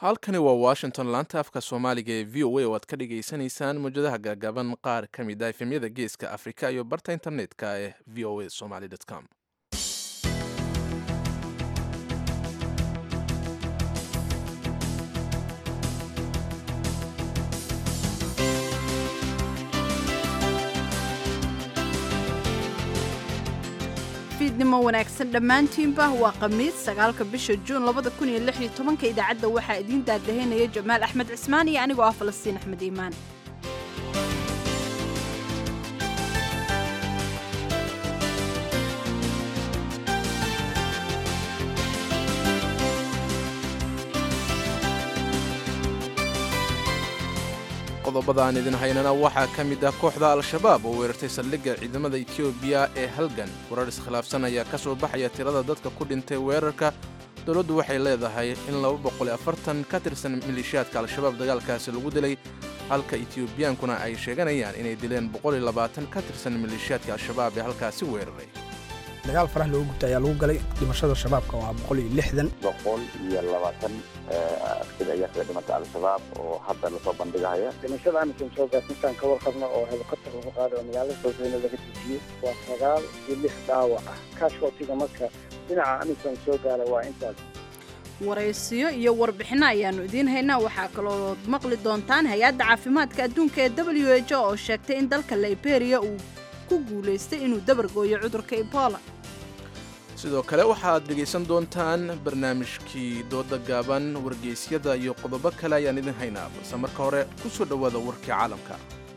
halkani waa washington laanta afka soomaaliga ee v o a oo aad ka dhagaysanaysaan mawjadaha gaagaaban qaar ka mid ah efemyada geeska afrika iyo barta internetka ee v o a somaly com fiidnimo wanaagsan dhammaantiinba waa khamiis sagaalka bisha juun labada kun iyo lix iyo tobanka idaacadda waxaa idiin daadahaynaya jamaal axmed cismaan iyo anigoo ah falastiin axmed iimaan qodobada aan idin haynana waxaa ka mid ah kooxda al-shabaab oo weerartay saldhigga ciidamada etoobiya ee halgan warar iskhilaafsan ayaa ka soo baxaya tirada dadka ku dhintay weerarka dowladdu waxay leedahay in ka tirsan maleeshiyaadka al-shabaab dagaalkaasi lagu dilay halka etiobiyaankuna ay sheeganayaan inay dileen ka tirsan maleeshiyaadka al-shabaab ee halkaasi weeraray dagaal farax looga gubta ayaa lagu galay dhimashada shabaabka waa boqol iyo lixdan boqol iyo labaatan askari ayaa kaga dhimata al-shabaab oo hadda lasoo bandhigahaya dhimashada amisom soo gaarsintaan ka warqabna oo helikobter lagu qaaday oo magaalada sooseyna laga dejiyey waa sagaal iyo lix dhaawac ah kaashootiga marka dhinaca amisom soo gaara waa intaas waraysiyo iyo warbixinno ayaannu idiin haynaa waxaa kaloo maqli doontaan hay-adda caafimaadka adduunka ee w h o oo sheegtay in dalka liberia uu ku guulaystay inuu dabargooyo cudurka ebola sidoo kale waxaad dhegaysan doontaan barnaamijkii dooda gaaban wargeysyada iyo qodobo kale ayaan idin haynaa balse marka hore ku soo dhowaada warkii caalamka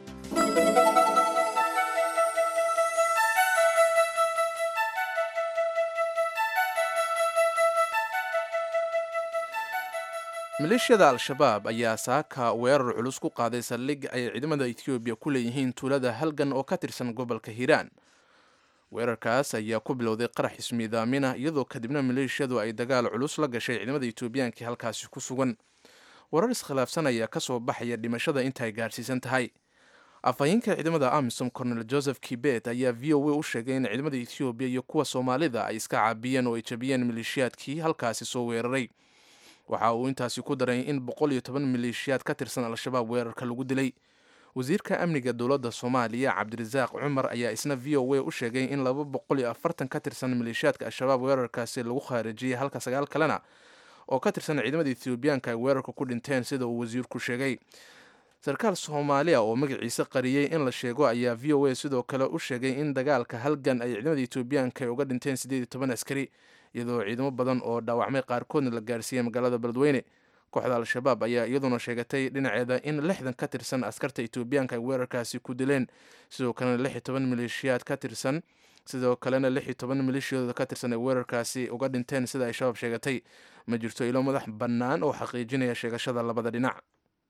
maleeshiyada al-shabaab ayaa saaka weerar culus ku qaaday saldhig ay ciidamada etoobiya ku leeyihiin tuulada halgan oo ka tirsan gobolka hiiraan weerarkaas ayaa ku bilowday qarax ismiidaamina iyadoo kadibna maleeshiyadu ay dagaal culus la gashay ciidamada etoobiyaanka halkaasi ku sugan warar iskhilaafsan ayaa ka soo baxaya dhimashada intaay gaadhsiisan tahay afhayeenka ciidamada amisom cornel joseph kibet ayaa v o a u sheegay in ciidamada etoobiya iyo kuwa soomaalida ay iska caabiyeen oo ay jabiyeen maleeshiyaadkii halkaasi soo weeraray waxa uu intaasi ku daray in boqol iyo toban maleeshiyaad ka tirsan al-shabaab weerarka lagu dilay wasiirka amniga dowladda soomaaliya cabdirasaaq cumar ayaa isna v o a u sheegay in laba boqol iyo afartan ka tirsan maleeshiyaadka al-shabaab weerarkaasi lagu khaarijiyey halka sagaal kalena oo ka tirsan ciidamada etoobiyaanka ay weerarka ku dhinteen sida uu wasiirku sheegay sarkaal soomaaliya oo magaciisa qariyey in la sheego ayaa v o a sidoo kale u sheegay in dagaalka halgan ay ciidamada etoobiyaanka ay uga dhinteen siddeed iyo toban askari iyadoo ciidamo badan oo dhaawacmay qaarkoodna la gaarsiiyey magaalada beledweyne kooxda al-shabaab ayaa iyaduna sheegatay dhinaceeda in lixdan ka tirsan askarta etoobiyaanka ay weerarkaasi ku dileen sidoo kalena lix iyo toban maleeshiyaad ka tirsan sidoo kalena lix iyo toban maleeshiyadooda ka tirsan ay weerarkaasi uga dhinteen sida ay shabaab sheegatay ma jirto ilo madax bannaan oo xaqiijinaya sheegashada labada dhinac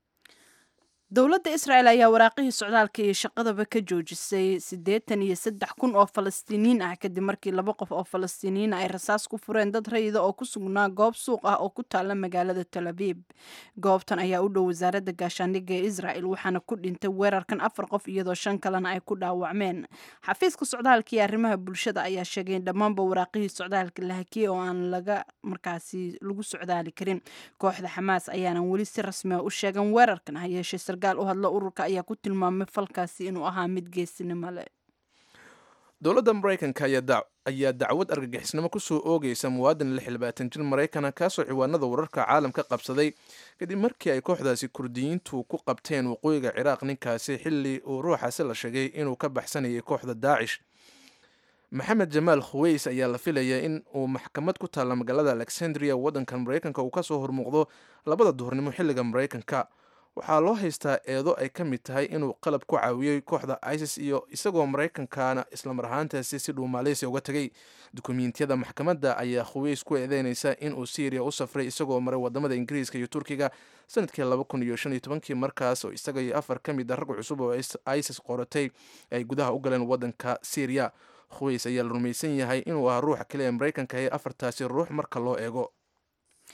dowladda israel ayaa waraaqihii socdaalka iyo shaqadaba ka joojisay siddeetan iyo saddex kun oo falastiiniyiin ah kadib markii laba qof oo falastiiniyiin ay rasaas ku fureen dad rayida oo ku sugnaa goob suuq ah oo ku taala magaalada tel abiib goobtan ayaa u dhow wasaaradda gaashaandhigga ee israel waxaana ku dhintay weerarkan afar qof iyadoo shan kalena ay ku dhaawacmeen xafiiska socdaalka iyo arrimaha bulshada ayaa sheegay in dhammaanba waraaqihii socdaalka la hakiyey oo aan laga markaasi lagu socdaali karin kooxda xamaas ayaanan weli si rasmiga u sheegan weerarkan hayeeshee sarkaal u hadlo ururka ayaa ku tilmaamay falkaasi inuu ahaa mid geesinimo leh dowladda maraykanka ayaa dacwad argagixisnimo kusoo oogaysa muwaadin lix labaatan jir maraykana kaasoo ciwaanada wararka caalamka qabsaday kadib markii ay kooxdaasi kurdiyiintu ku qabteen waqooyiga ciraaq ninkaasi xilli uu ruuxaasi la sheegay inuu ka baxsanayay kooxda daacish maxamed jamaal khuweys ayaa la filaya in uu maxkamad ku taalla magaalada alexandria waddanka maraykanka uu kasoo hormuuqdo labada duhurnimo xilliga maraykanka waxaa loo haystaa eedo ay ka mid tahay inuu qalab ku caawiyey kooxda isis iyo isagoo maraykankana islamar ahaantaasi si dhuu maaleysiya uga tegay dukumiintiyada maxkamadda ayaa khuweys ku eedeynaysa inuu syriya u safray isagoo maray wadamada ingiriiska iyo turkiga sanadkii laba kun iyo shan iyo tobankii markaas oo isaga iyo afar ka mid a rag cusub oo isis qoratay ay gudaha u galeen waddanka syriya khuweys ayaa la rumaysan yahay inuu ahaa ruuxa kale ee maraykanka ee afartaasi ruux marka loo eego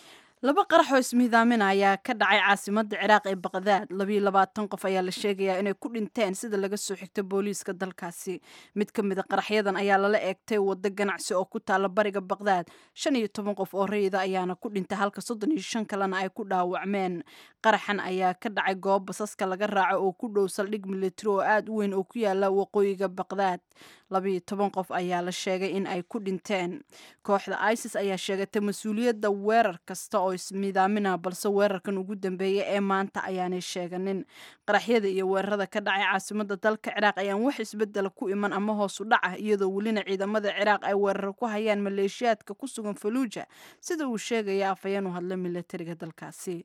laba qarax oo ismiidaamina ayaa ka dhacay caasimadda ciraaq ee baqdaad labiyo labaatan qof ayaa la sheegayaa inay ku dhinteen sida laga soo xigta booliiska dalkaasi mid ka mida qaraxyadan ayaa lala eegtay waddo ganacsi oo ku taala bariga baqdaad shan iyo toban qof oo rayida ayaana ku dhintay halka soddon iyo shan kalena ay ku dhaawacmeen qaraxan ayaa ka dhacay goob basaska laga raaco oo ku dhow saldhig militari oo aada u weyn oo ku yaala waqooyiga baqdaad labiyo toban qof ayaa la sheegay in ay ku dhinteen kooxda isis ayaa sheegatay mas-uuliyadda weerar kasta oo ismiidaamina balse weerarkan ugu dambeeya ee maanta ayaanay sheeganin qaraxyada iyo weerarada ka dhacay caasimadda dalka ciraaq ayaan wax isbedela ku iman ama hoos u dhac ah iyadoo welina ciidamada ciraaq ay weerar ku hayaan maleeshiyaadka ku sugan faluuja sida uu sheegaya afhayeen u hadla militariga dalkaasi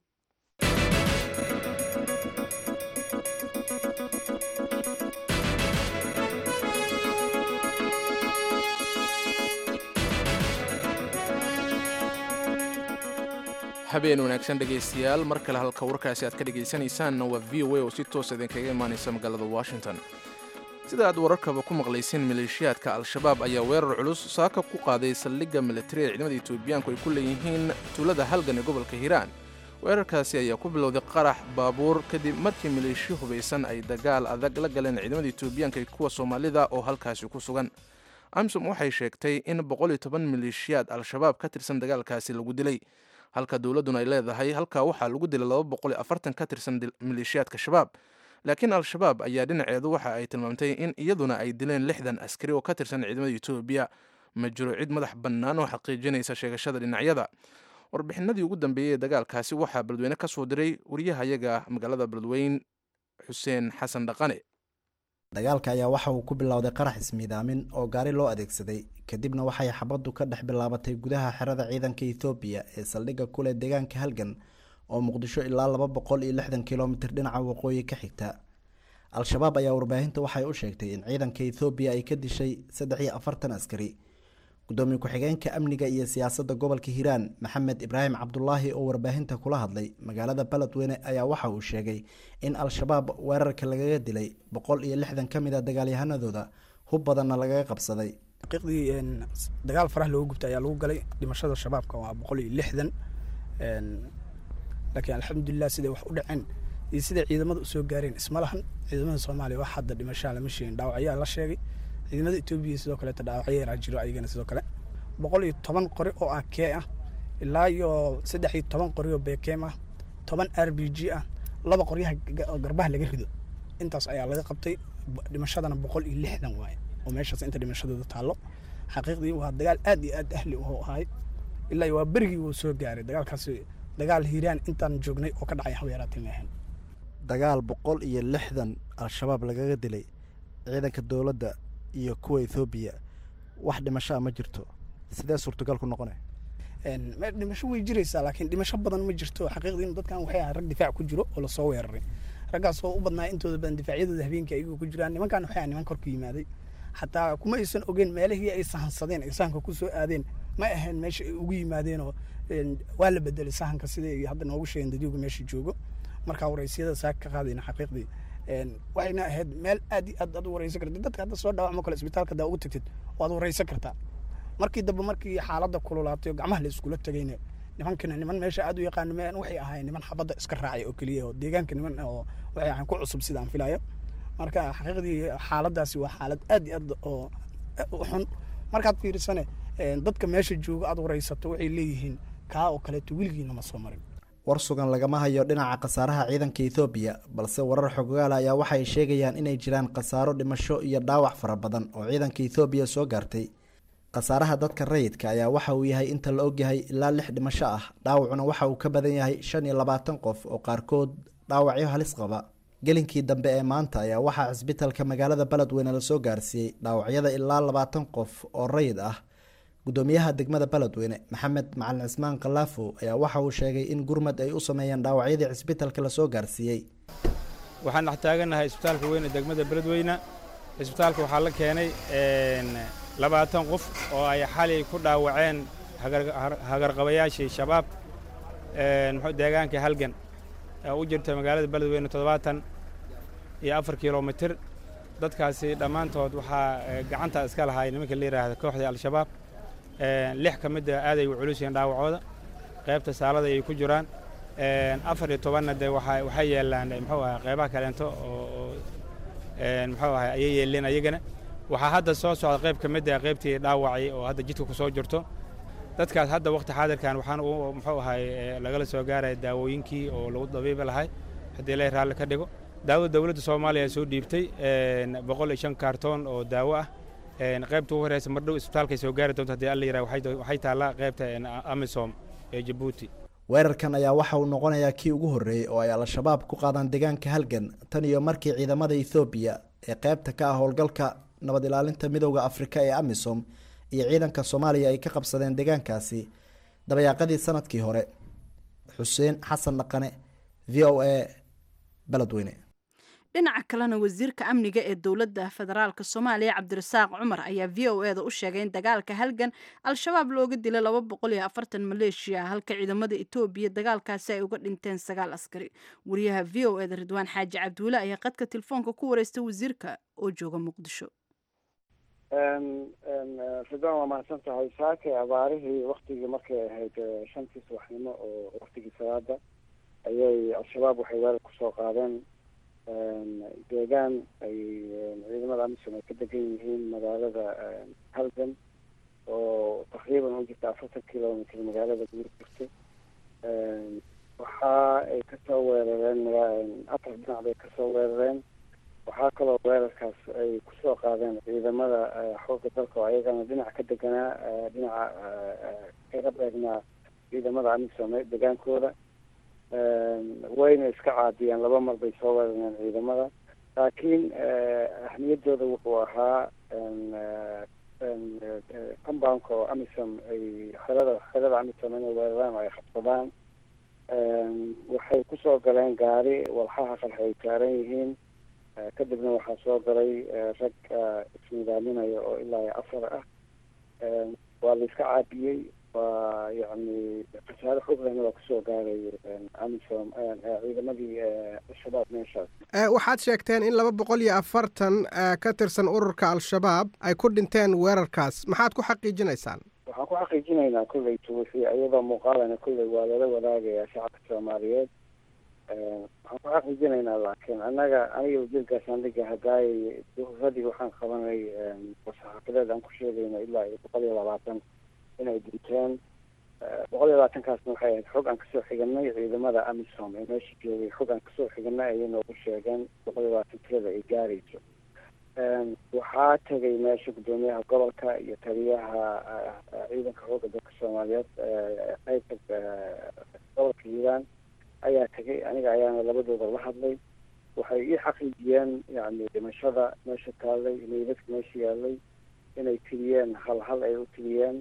habeen wanaagsan dhegaystayaal mar kale halka warkaasi aad ka dhegaysanaysaanna waa v o a oo si toosa idinkaga imaanaysa magaalada washington sida aad wararkaba ku maqlayseen maleeshiyaadka al-shabaab ayaa weerar culus saaka ku qaaday saldhigga militari ee ciidamada etoobiyaanku ay ku leeyihiin tuulada halgan ee gobolka hiiraan weerarkaasi ayaa ku bilowday qarax baabuur kadib markii maleeshiyo hubaysan ay dagaal adag la galeen ciidamada etoobiyaanka iyo kuwa soomaalida oo halkaasi ku sugan amsom waxay sheegtay in boqol iyo toban maleeshiyaad al-shabaab ka tirsan dagaalkaasi lagu dilay halka dowladduna ay leedahay halkaa waxaa lagu dilay laba boqol iyo afartan ka tirsan maleeshiyaadka shabaab laakiin al-shabaab ayaa dhinaceedu waxa ay tilmaamtay in iyaduna ay dileen lixdan askari oo ka tirsan ciidamada etoobiya ma jiro cid madax bannaan oo xaqiijinaysa sheegashada dhinacyada warbixinadii ugu dambeeyey ee dagaalkaasi waxaa beledweyne ka soo diray wariyahayaga magaalada beledweyn xuseen xasan dhaqane dagaalka ayaa waxa uu ku bilowday qarax ismiidaamin oo gaari loo adeegsaday kadibna waxay xabaddu ka dhex bilaabatay gudaha xerada ciidanka ethoobiya ee saldhigga kuleh deegaanka halgan oo muqdisho ilaa laba boqol iyo lixdan kilomitir dhinaca waqooyi ka xigta al-shabaab ayaa warbaahinta waxay u sheegtay in ciidanka ethoobiya ay ka dishay saddex iyo afartan askari gudoomiye ku-xigeenka amniga iyo siyaasadda gobolka hiiraan maxamed ibraahim cabdulaahi oo warbaahinta kula hadlay magaalada beledweyne ayaa waxa uu sheegay in al-shabaab weerarka lagaga dilay boqol iyo lixdan ka mid a dagaalyahanadooda hub badanna lagaga qabsaday xaqiiqdii dagaal faraha looga gubta ayaa lagu galay dhimashada shabaabka waa boqol iyo lixdan laakiin alxamdulilah siday wax u dhaceen iyo siday ciidamada usoo gaareen isma lahan ciidamada soomaaliya wax hadda dhimashaa lama sheegin dhaawacyaa la sheegay ciidamada etoobiya sidoo kaleeta dhaawacyo yaraa jiro ayagana sidoo kale boqol iyo toban qori oo ah kee ah ilaa iyo saddex iyo toban qori oo bekeem ah toban r b g ah laba qoryaha garbaha laga rido intaas ayaa laga qabtay dhimashadana boqol iyo lixdan waaye oo meeshaas inta dhimashadooda taallo xaqiiqdii waa dagaal aad iyo aad ahli u ahay ilaa waa berigii wuu soo gaaray dagaalkaasi dagaal hiiraan intaan joognay oo ka dhacay haweeraatay maahan dagaal boqol iyo lixdan al-shabaab lagaga dilay ciidanka dowladda iyo kuwa ethoobiya wax dhimashaa ma jirto sidee suurtagal ku noqona dhimasho way jiraysaa laakiin dhimasho badan ma jirto xaqiiqdii dadkan waxay ahay rag difaac ku jiro oo lasoo weeraray raggaas oo u badnaa intooda badan difaacyadooda habeenkii ayagoo ku jiraan nimankan waxay ahay niman korka yimaaday xataa kuma aysan ogeen meelihii ay sahansadeen ay sahanka ku soo aadeen ma ahayn meesha ay ugu yimaadeenoo waa la bedelay sahanka sida ay hadda noogu sheegeen dadyoga meesha joogo markaa waraysiyada saa ka qaadayna xaqiiqdii waxayna ahayd meel aad iyo aad aad u wareysan kartid dadka hadda soo dhaawacmo kale isbitaalka daa ugu tagtid waad wareysan kartaa markii dambe markii xaaladda kululaatay oo gacmaha la iskula tegayna nimankana niman meesha aad u yaqaano meen waxay ahaayeen niman xabadda iska raacay oo keliya oo deegaanka niman oo waxay ahayn ku cusub sida aan filayo marka xaqiiqdii xaaladdaasi waa xaalad aad iyo aad oo u xun markaad fiirisane dadka meesha jooga aad wareysato waxay leeyihiin kaa oo kaleeto weligiina ma soo marin war sugan lagama hayo dhinaca khasaaraha ciidanka ethoobiya balse warar xogaal ayaa waxay sheegayaan inay jiraan khasaaro dhimasho iyo dhaawac fara badan oo ciidanka ethoobiya soo gaartay khasaaraha dadka rayidka ayaa waxa uu yahay inta la ogyahay ilaa lix dhimasho ah dhaawacuna waxa uu ka badan yahay shan iyo labaatan qof oo qaarkood dhaawacyo halis qaba gelinkii dambe ee maanta ayaa waxaa cisbitalka magaalada beledweyne lasoo gaarsiiyey dhaawacyada ilaa labaatan qof oo rayid ah gudoomiyaha degmada beledweyne maxamed macalin cismaan khalaafo ayaa waxa uu sheegay in gurmad ay u sameeyeen dhaawacyadii cisbitalka lasoo gaarsiiyey waxaan dhex taagannahay isbitaalka weyn ee degmada beledweyne isbitaalka waxaa la keenay labaatan qof oo ay xalay ku dhaawaceen hagarqabayaashii shabaab deegaanka halgan ee u jirta magaalada beledweyne toddobaatan iyo afar kilomitir dadkaasi dhammaantood waxaa gacanta iska lahay nimanka la yidhaahda kooxda al-shabaab lix ka mid a aaday u culus yihiin dhaawacooda qaybta saalada ay ku jiraan afar iyo tobanna dee waxa waxay yeelaan muxuu ahay qaybaha kaleento oo muxuu ahay ayay yeeleen ayagana waxaa hadda soo socda qayb ka mid ah qaybtii dhaawacay oo hadda jidka ku soo jirto dadkaas hadda waqti xaadirkan waxaan u muxuu ahay lagala soo gaaraya daawooyinkii oo lagu dabiibi lahay haddii ilaahay raalli ka dhigo daawada dowladda soomaaliya ay soo dhiibtay boqol iyo shan kaartoon oo daawo ah qaybta ugu horeysa mardhow isbitaalkay soo gaari doonto haddii alla yiraha waxay taallaa qaybta amisom ee jabuuti weerarkan ayaa waxa uu noqonayaa kii ugu horreeyey oo ay al-shabaab ku qaadaan deegaanka halgan tan iyo markii ciidamada ethoobiya ee qaybta ka ah howlgalka nabad ilaalinta midowda afrika ee amisom iyo ciidanka soomaaliya ay ka qabsadeen deegaankaasi dabayaaqadii sanadkii hore xuseen xasan dhaqane v o a beledweyne dhinaca kalena wasiirka amniga ee dowladda federaalk soomaaliya cabdirasaaq cumar ayaa v o eda u sheegay in dagaalka halgan al-shabaab looga dilay laba boqol iyo afartan maleeshiya halka ciidamada etoobiya dagaalkaasi ay uga dhinteen sagaal askari wariyaha v o eda ridwaan xaaji cabduule ayaa qadka telefoonka ku wareystay wasiirka oo jooga muqdisho ridwaan waa mahadsan tahay saake abaarihii waktigii markay ahayd shantii subaxnimo oo waktigii salaada ayay al-shabaab waxay weerar kusoo qaadeen deegaan ay ciidamada amisom ay ka degan yihiin magaalada halgan oo taqriiban u jirta afartan kilomitr magaalada guur jirta waxa ay kasoo weerareen afar dhinac bay kasoo weerareen waxaa kaloo weerarkaas ay kusoo qaadeen ciidamada xoogga dalka oo ayagana dhinac ka deganaa dhinaca kaga beegnaa ciidamada amisom degaankooda wayna iska caadiyeen laba mar bay soo weerareen ciidamada laakiin ahmiyadooda wuxuu ahaa compoundka oo amisom ay xerada xerada amisom inay weeraraan oo ay qabsadaan waxay kusoo galeen gaari walxaha qalxa ay saaran yihiin kadibna waxaa soo galay rag isnidaaminaya oo ilaa afar ah waa la iska caabiyey waa yani khasaare xooglehna waa kusoo gaaray amisom ciidamadii al-shabaab meeshaas waxaad sheegteen in laba boqol iyo afartan ka tirsan ururka al-shabaab ay ku dhinteen weerarkaas maxaad ku xaqiijinaysaan waxaan ku xaqiijinaynaa kolley tuwixii iyadoo muuqaalana kolley waa lala wadaagayaa shacabka soomaaliyeed waxaan ku xaqiijinaynaa laakiin annaga aniga wasiirkaasaan dhiga hadaayay duhuradii waxaan qabanay saxaafadeed aan ku sheegayna ilaa iyo boqol iyo labaatan inay dhinteen boqol iyo labaatankaasna waxay ahayd xog aan kasoo xiganay ciidamada amisom ee meesha joogay xog aan kasoo xiganay ayay noogu sheegeen boqol iyo labaatan tirada ay gaarayso waxaa tegay meesha guddoomiyaha gobolka iyo taliyaha ciidanka xoogga dalka soomaaliyeed qaybta gobolka hiiraan ayaa tegay aniga ayaana labadooda la hadlay waxay ii xaqiijiyeen yani dhimashada meesha taallay meydadka meesha yaalay inay tiriyeen hal hal ay u tiriyeen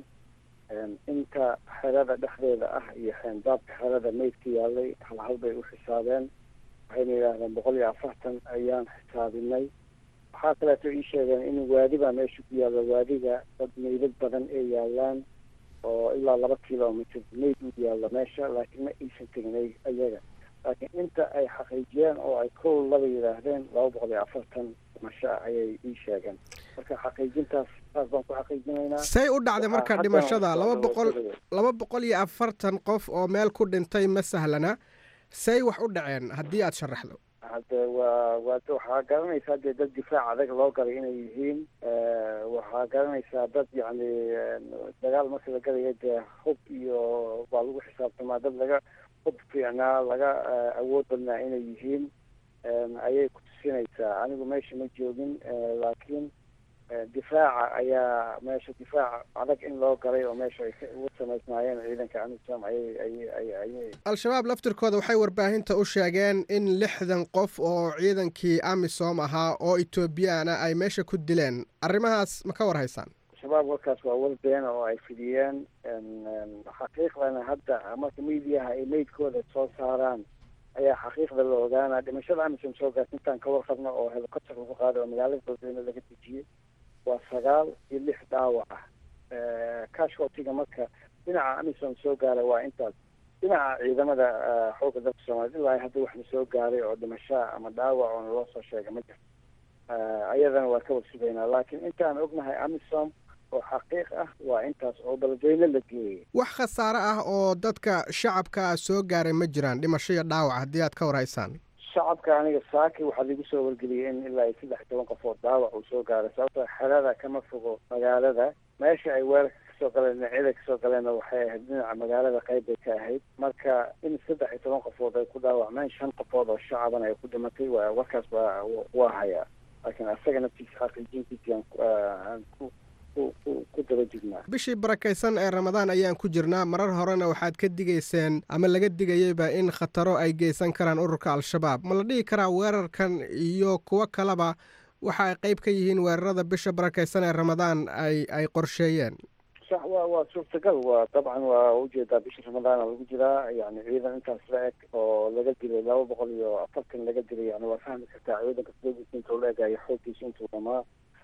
inta xerada dhexdeeda ah iyo xeendaabka xerada meydka yaalay hal hal bay u xisaabeen waxayna yidhaahdeen boqol iyo afartan ayaan xisaabinay waxaa kaleeto ii sheegeen in waadi baa meesha ku yaalla waadiga dad meydad badan ee yaalaan oo ilaa laba kilomitr meyd u yaalla meesha laakiin ma aysan tegnay ayaga laakiin inta ay xaqiijiyeen oo ay kow laba yidhaahdeen laba boqol iyo afartan dhimasho ah ayay ii sheegeen marka xaqiijintaas saas baan ku xaqiijinaynaa say u dhacday marka dhimashada laba boqol laba boqol iyo afartan qof oo meel ku dhintay ma sahlana say wax u dhaceen haddii aada sharaxdo hadde waa waa waxaa garanaysaa dee dad difaac adag loo galay inay yihiin waxaa garanaysaa dad yacni dagaal marka la galaya dee hub iyo baa lagu xisaabtamaa dad laga hub fiicnaa laga awood badnaa inay yihiin ayay ku tusinaysaa anigu meesha ma joogin laakiin difaaca ayaa meesha difaac adag in loo galay oo meesha ay ugu samaysnaayeen ciidanka amisom ayay ayay ay ayay al-shabaab laftirkooda waxay warbaahinta u sheegeen in lixdan qof oo ciidankii amisom ahaa oo etoobiyaana ay meesha ku dileen arrimahaas ma ka war haysaan shabaab warkaas waa war beena oo ay fidiyeen xaqiiqdana hadda marka miidiyaha ay meydkooda soo saaraan ayaa xaqiiqda la ogaanaa dhimashada amisom soo gaarta intaan ka warqabno oo helicopter lagu qaaday oo magaalada beledweyne laga dejiyey waa sagaal iyo lix dhaawac ah cashwaltiga marka dhinaca amisom soo gaaray waa intaas dhinaca ciidamada xoogga dalka soomaaliyed ilaa hadda waxna soo gaaray oo dhimashaa ama dhaawac oona loo soo sheegay ma jirto ayadana waa ka warsugaynaa laakiin intaan ognahay amisom oo xaqiiq ah waa intaas oo beledweyne la geeyey wax khasaare ah oo dadka shacabka ah soo gaaray ma jiraan dhimasho iyo dhaawac haddii aad ka warhaysaan shacabka aniga saaki waxaa ligu soo wargeliyay in ilaa iyo saddex iyo toban qof oo dhaawac uu soo gaaray sababtoo xerada kama fogo magaalada meesha ay weerarka kasoo galeen dhinacyada kasoo galeenna waxay ahayd dhinaca magaalada qayb bay ka ahayd marka in saddex iyo toban qofood ay ku dhaawacmeen shan qofood oo shacabana ay ku dhimatay waa warkaas baa waa hayaa laakiin asaga naftiisa xaqiijintiisii aan aan ku ku daba jirnaa bishii barakaysan ee ramadaan ayaan ku jirnaa marar horena waxaad ka digayseen ama laga digayeyba in khataro ay geysan karaan ururka al-shabaab ma la dhihi karaa weerarkan iyo kuwo kaleba waxa ay qayb ka yihiin weerarada bisha barakaysan ee ramadaan ay ay qorsheeyeen sax waa waa suurtagal waa dabcan waa ujeedaa bisha ramadaana lagu jiraa yani ciidan intaas la eg oo laga dilay laba boqol iyo afartan laga dilay yani waa fahmi kartaa ciidanka sdoogiisa intuu la egayo xooggiisa intuu dhamaa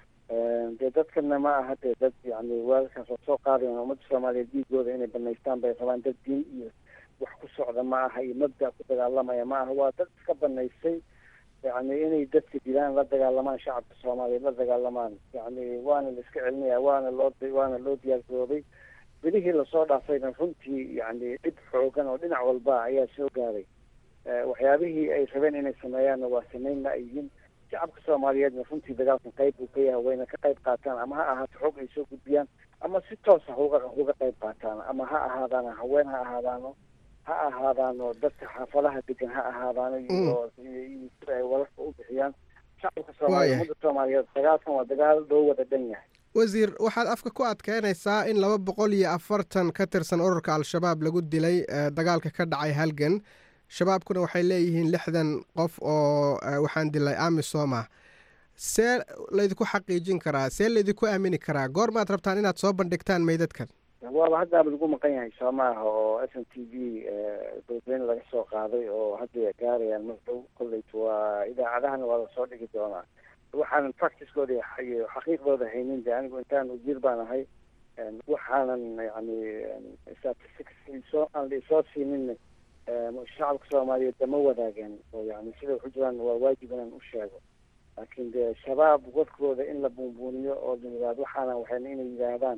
dee dadkana ma aha dee dad yani weerarkaas oo soo qaadayan ummadda soomaaliyeed dhiigooda inay banaystaan bay rabaan dad diin iyo wax ku socda ma aha iyo mabda ku dagaalamaya ma aha waa dad iska banaystay yani inay dadka dilaan la dagaalamaan shacabka soomaaliyeed la dagaalamaan yani waana la iska celinaya waana loo waana loo diyaargaroobay bilihii lasoo dhaafayna runtii yani dhib xoogan oo dhinac walba ayaa soo gaaray waxyaabihii ay rabeen inay sameeyaanna waa sameyn la yihiin shacabka soomaaliyeedna runtii dagaalkan qayb buu ka yahay wayna ka qayb qaataan ama ha ahaato xog ay soo gudbiyaan ama si toosa huga uga qayb qaataan ama ha ahaadaano haween ha ahaadaano ha ahaadaano dadka xaafadaha degan ha ahaadaano iyo sida ay wararka u bixiyaan shacabka soomaaliya ummadda soomaaliyeed dagaalkan waa dagaal loo wada dhan yahay wasiir waxaad afka ku adkeynaysaa in laba boqol iyo afartan ka tirsan ururka al-shabaab lagu dilay dagaalka ka dhacay halgan shabaabkuna waxay leeyihiin lixdan qof oo waxaan dilay amisom ah see laydinku xaqiijin karaa see laydinku aamini karaa goormaad rabtaan inaad soo bandhigtaan meydadkan waaba haddaaba lagu maqan yahay soo maaha oo s n t v beledweyne laga soo qaaday oo hadda gaarayaan mar dhow kolleyt waa idaacadahana waa lasoo dhigi doonaa waxaanan practicekooda iyo xaqiiqdooda haynin de anigu intaan ujiir baan ahay waxaanan yani statistics soo aan laisoo siinin shacabka soomaaliyeed dama wadaageen oo yani sida waxu jiraan waa waajib inaan u sheego laakiin dee shabaab warkooda in la buunbuuniyo oo la yidhahdo waxaana waxayna inay yidhaahdaan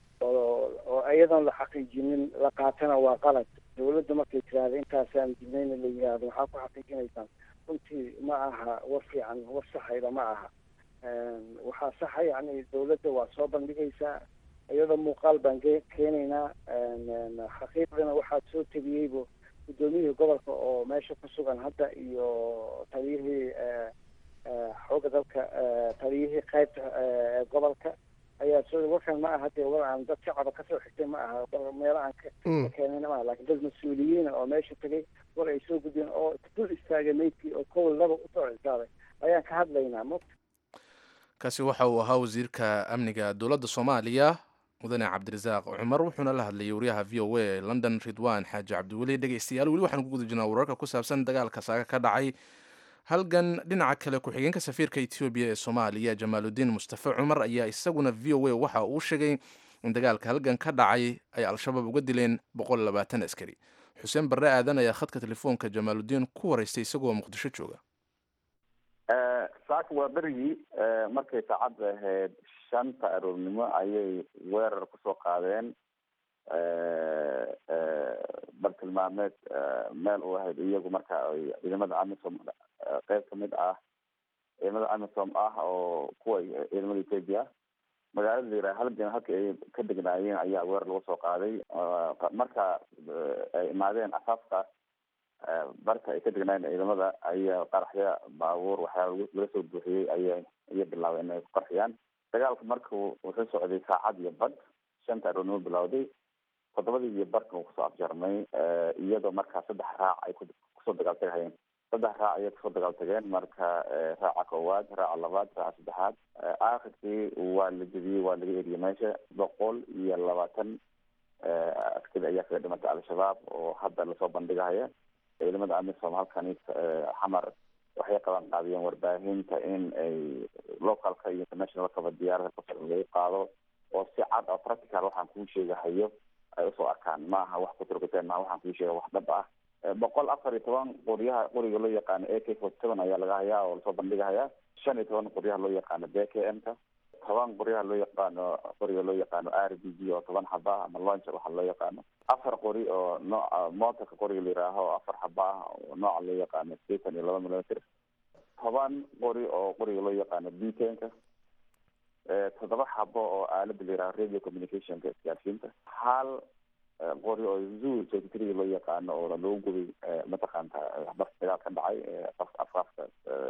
oo oo iyadoon la xaqiijinin la qaatana waa qalad dawladda markay tiraahda intaasaan dilnayna la yidhaahdo waxaa ku xaqiijinaysaan runtii ma aha war fiican war saxayda ma aha waxaa saxa yani dawladda waa soo bandhigaysaa iyadoo muuqaal baan keenaynaa xaqiiqdana waxaad soo tegiyeybo guddoomiyihii gobolka oo meesha ku sugan hadda iyo taliyihii xooga dalka taliyihii qaybta gobolka ayaa soo warkan ma aha dee war aan dad shacaba kasoo xigtay ma aha war meelo aan ka keenayna ma aha lakin dad mas-uuliyiina oo meesha tegay war ay soo gudbeen oo dul istaagay meydkii oo kowl laba usoo cisaaday ayaan ka hadlaynaa m kaasi waxa uu ahaa wasiirka amniga dowladda soomaaliya mudane cabdirasaaq cumar wuxuuna la hadlayay wariyaha v o a london ridwan xaaji cabdiweli dhegeystayaal weli waxaan ku guda jirnaa wararka ku saabsan dagaalka saaga ka dhacay halgan dhinaca kale ku-xigeenka safiirka etoobiya ee soomaaliya jamaaludiin mustafe cumar ayaa isaguna v o a waxa uu sheegay in dagaalka halgan ka dhacay ay al-shabaab uga dileen boqol labaatan askari xuseen barre aadan ayaa khadka telefoonka jamaaludiin ku waraystay isagoo muqdisho jooga saaka waa berigii markay saacadda ahayd shanta aroornimo ayay weerar kusoo qaadeen bartilmaameed meel u ahayd iyagu marka ay ciidamada amisom qeyb kamid ah ciidamada amisom ah oo kuwa ciidamada ethoopia magaalada la yiraha halgan halka ay ka degnaayeen ayaa weerar lagu soo qaaday marka ay imaadeen asaafka barka ay ka degnaayeen ciidamada ayaa qaraxya baabuur waxyaaba laga soo buuxiyey aya iya bilaabeen inay ku qarxiyaan dagaalku marka wuxuu socday saacad iyo bad shanta aroornimo bilowday toddobadii iyo barka uu kusoo afjarmay iyadoo markaa saddex raac ay kusoo dagaaltagahayeen saddex raac ayay kusoo dagaaltageen marka raaca koowaad raaca labaad raaca saddexaad aakhirkii waa la jebiyey waa laga eriyey meesha boqol iyo labaatan askari ayaa kaga dhimatay al-shabaab oo hadda lasoo bandhigahaya ciidamada amisom halkani xamar waxay qaban qaadiyeen warbaahinta in ay localka iyo internationalkaba diyaarada kusar lagu qaado oo si cad oo practical waxaan kuu sheegahayo ay usoo arkaan maaha wax kuturkuteen maaha waxaan kuu sheega wax dhab ah boqol afar iyo toban qoryaha qoriga loo yaqaano a k forty seven ayaa laga hayaa oo lasoo bandhigahayaa shan iyo toban qoryaha loo yaqaano b k m ka toban qoryaha loo yaqaano qoriga loo yaqaano r b g oo toban xaba ah ama launcher waxa loo yaqaano afar qori oo nooca motorka qoriga la yihaaho oo afar xaba ah oo nooca loo yaqaano sideetan iyo laba millimeter toban qori oo qoriga loo yaqaano btenka toddoba xabo oo aalada la yihaaho radio communicationka isgaarsiinta hal qori oo zoo thirty three loo yaqaano oo lagu gubay mataqaanta barka dagaal ka dhacay afafka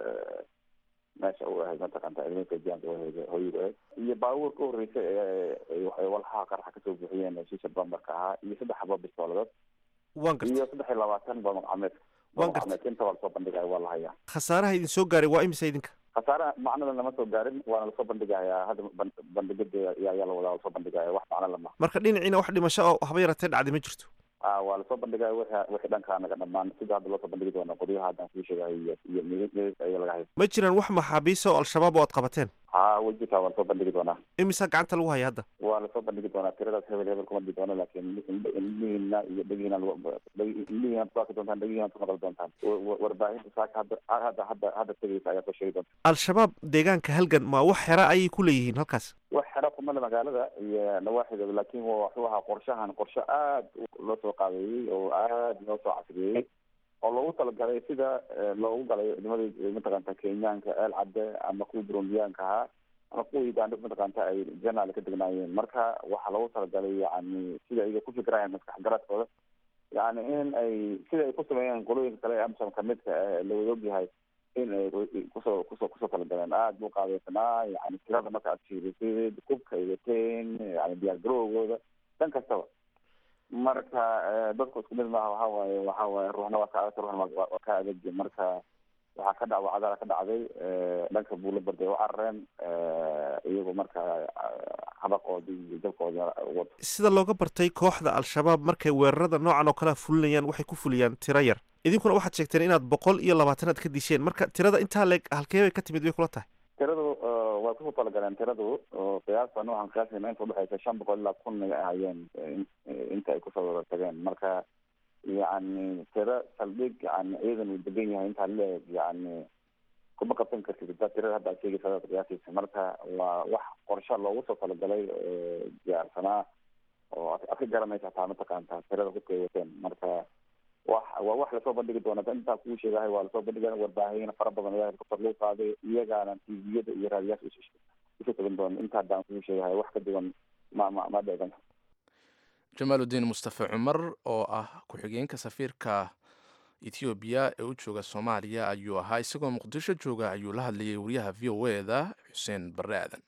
meesha u ahayd mataqaanta ciidanka jaanka wahayd hooyada ahayd iyo baabuur ka horreysay ee walxaha qaraxa kasoo buuxiyeen shisha bambarka ahaa iyo saddex xabo bistooladood waan gartay iyo saddex iyo labaatan bamar cameed Waan gartay. cameed inta waa lasoo bandhigaya waa la hayaa khasaaraha idin soo gaaray waa imisa idinka khasaare macnada lama soo gaarin waana lasoo bandhigayaa hadda ban- bandhigada ayaa ayaa la wadaa lasoo bandhigaya wax macno lama marka dhinaciina wax dhimasho oo haba yaratee dhacday ma jirto ah waa lasoo bandhigaya wixii wixii dhankaa naga dhamaan sida hadda loosoo bandhigi doona qoryaha haddaan kuu sheegahay iyo iyo midis midis ayaa laga hayay ma jiraan wax maxaabiisa oo al-shabaab oo aad qabateen ha wejika waa lasoo bandhigi doonaa imisa gacanta lagu haya hadda waa lasoo bandhigi doonaa tiradaas hebel hebel kuma dhigi doono laakiin indhihiina iyo dhegihiina indhihiina ku arki doontaan dhegihiina ku maqli doontaan Wa- wa- warbaahinta saaka hadda hadda hadda hadda tegeysa ayaa soo sheegi doonta al-shabaab deegaanka halgan ma wax xera ayay ku leeyihiin halkaas wax xero kumale magaalada iyo nawaaxideeda laakiin waa wuxuu ahaa qorshahan qorshe aad u- loo soo qaabeeyey oo aad loo soo casriyeeyey oo loogu talagalay sida eh, loogu galay ciidamadii mataqaanta kenyaanka eel cadde ama kuwa burundiyaanka ahaa ama kuwa uganda mataqaanta ay janaal ka degnaayeen marka waxaa loogu talagalay yani sida iyaga ku fikirayaan maskax garadkooda yani in ay sida ay ku sameeyeen qolooyinka kale ee amsom kamidka eh, la wada ogyahay in ay kusoo kusoo kusoo talagaleen aada buu qaadeysanaa yani tirada marka aad fiirisid kubka ay wateen yani diyaar garowgooda dhan kastaba marka eh, dadku isku mid maaha waxa waaye waxa waaye ruuxna waa ka adag ruuxna waa- waa waa ka adeg marka waxaa ka dhac wacdala ka dhacday eh, dhanka buula barday u carareen eh, iyagu marka eh, habaqoodii iyo jabkoodii wato sida looga bartay kooxda al-shabaab markay weerarada noocan oo kalea fulinayaan waxay ku fuliyaan tiro yar idinkuna waxaad sheegteen inaad boqol iyo labaatanaad ka disheen marka tirada intaa leeg halkee bay ka timid bay kula tahay tiradu eh, waa kusoo talagaleen tiradu oo qiyaasta noocan qiyaasayna inta udhexeysa shan boqol ilaa kun ay ahayeen eh, in- eh, inta ay kusoo wada tageen marka yani tiro saldhig yani ciidan uu degan yahay intaa leeg yani kuma qabsan kartid hadaa tirada hadda aad sheegaysa hadaad qiyaasaysa marka waa wax qorshe loogu soo talagalay oo diyaarsanaa oo ad ad ka garanaysa hataa mataqaanta tirada hubka ay wateen marka wax waa wax lasoo bandhigi doona intaa kuu sheegahay waa lasoo bandhiga warbaahin fara badan ayaa helicopter lagu qaaday iyagaana tviyada iyo raadiyaasha isu isu tagan doona inta haddaan kuu sheegahay wax ka duwan ma ma ma dheegan jamaaludiin mustafe cumar oo ah ku-xigeenka safiirka ethoobiya ee u jooga soomaaliya ayuu ahaa isagoo muqdisho jooga ayuu la hadlayay wariyaha v o e da xuseen barre aadan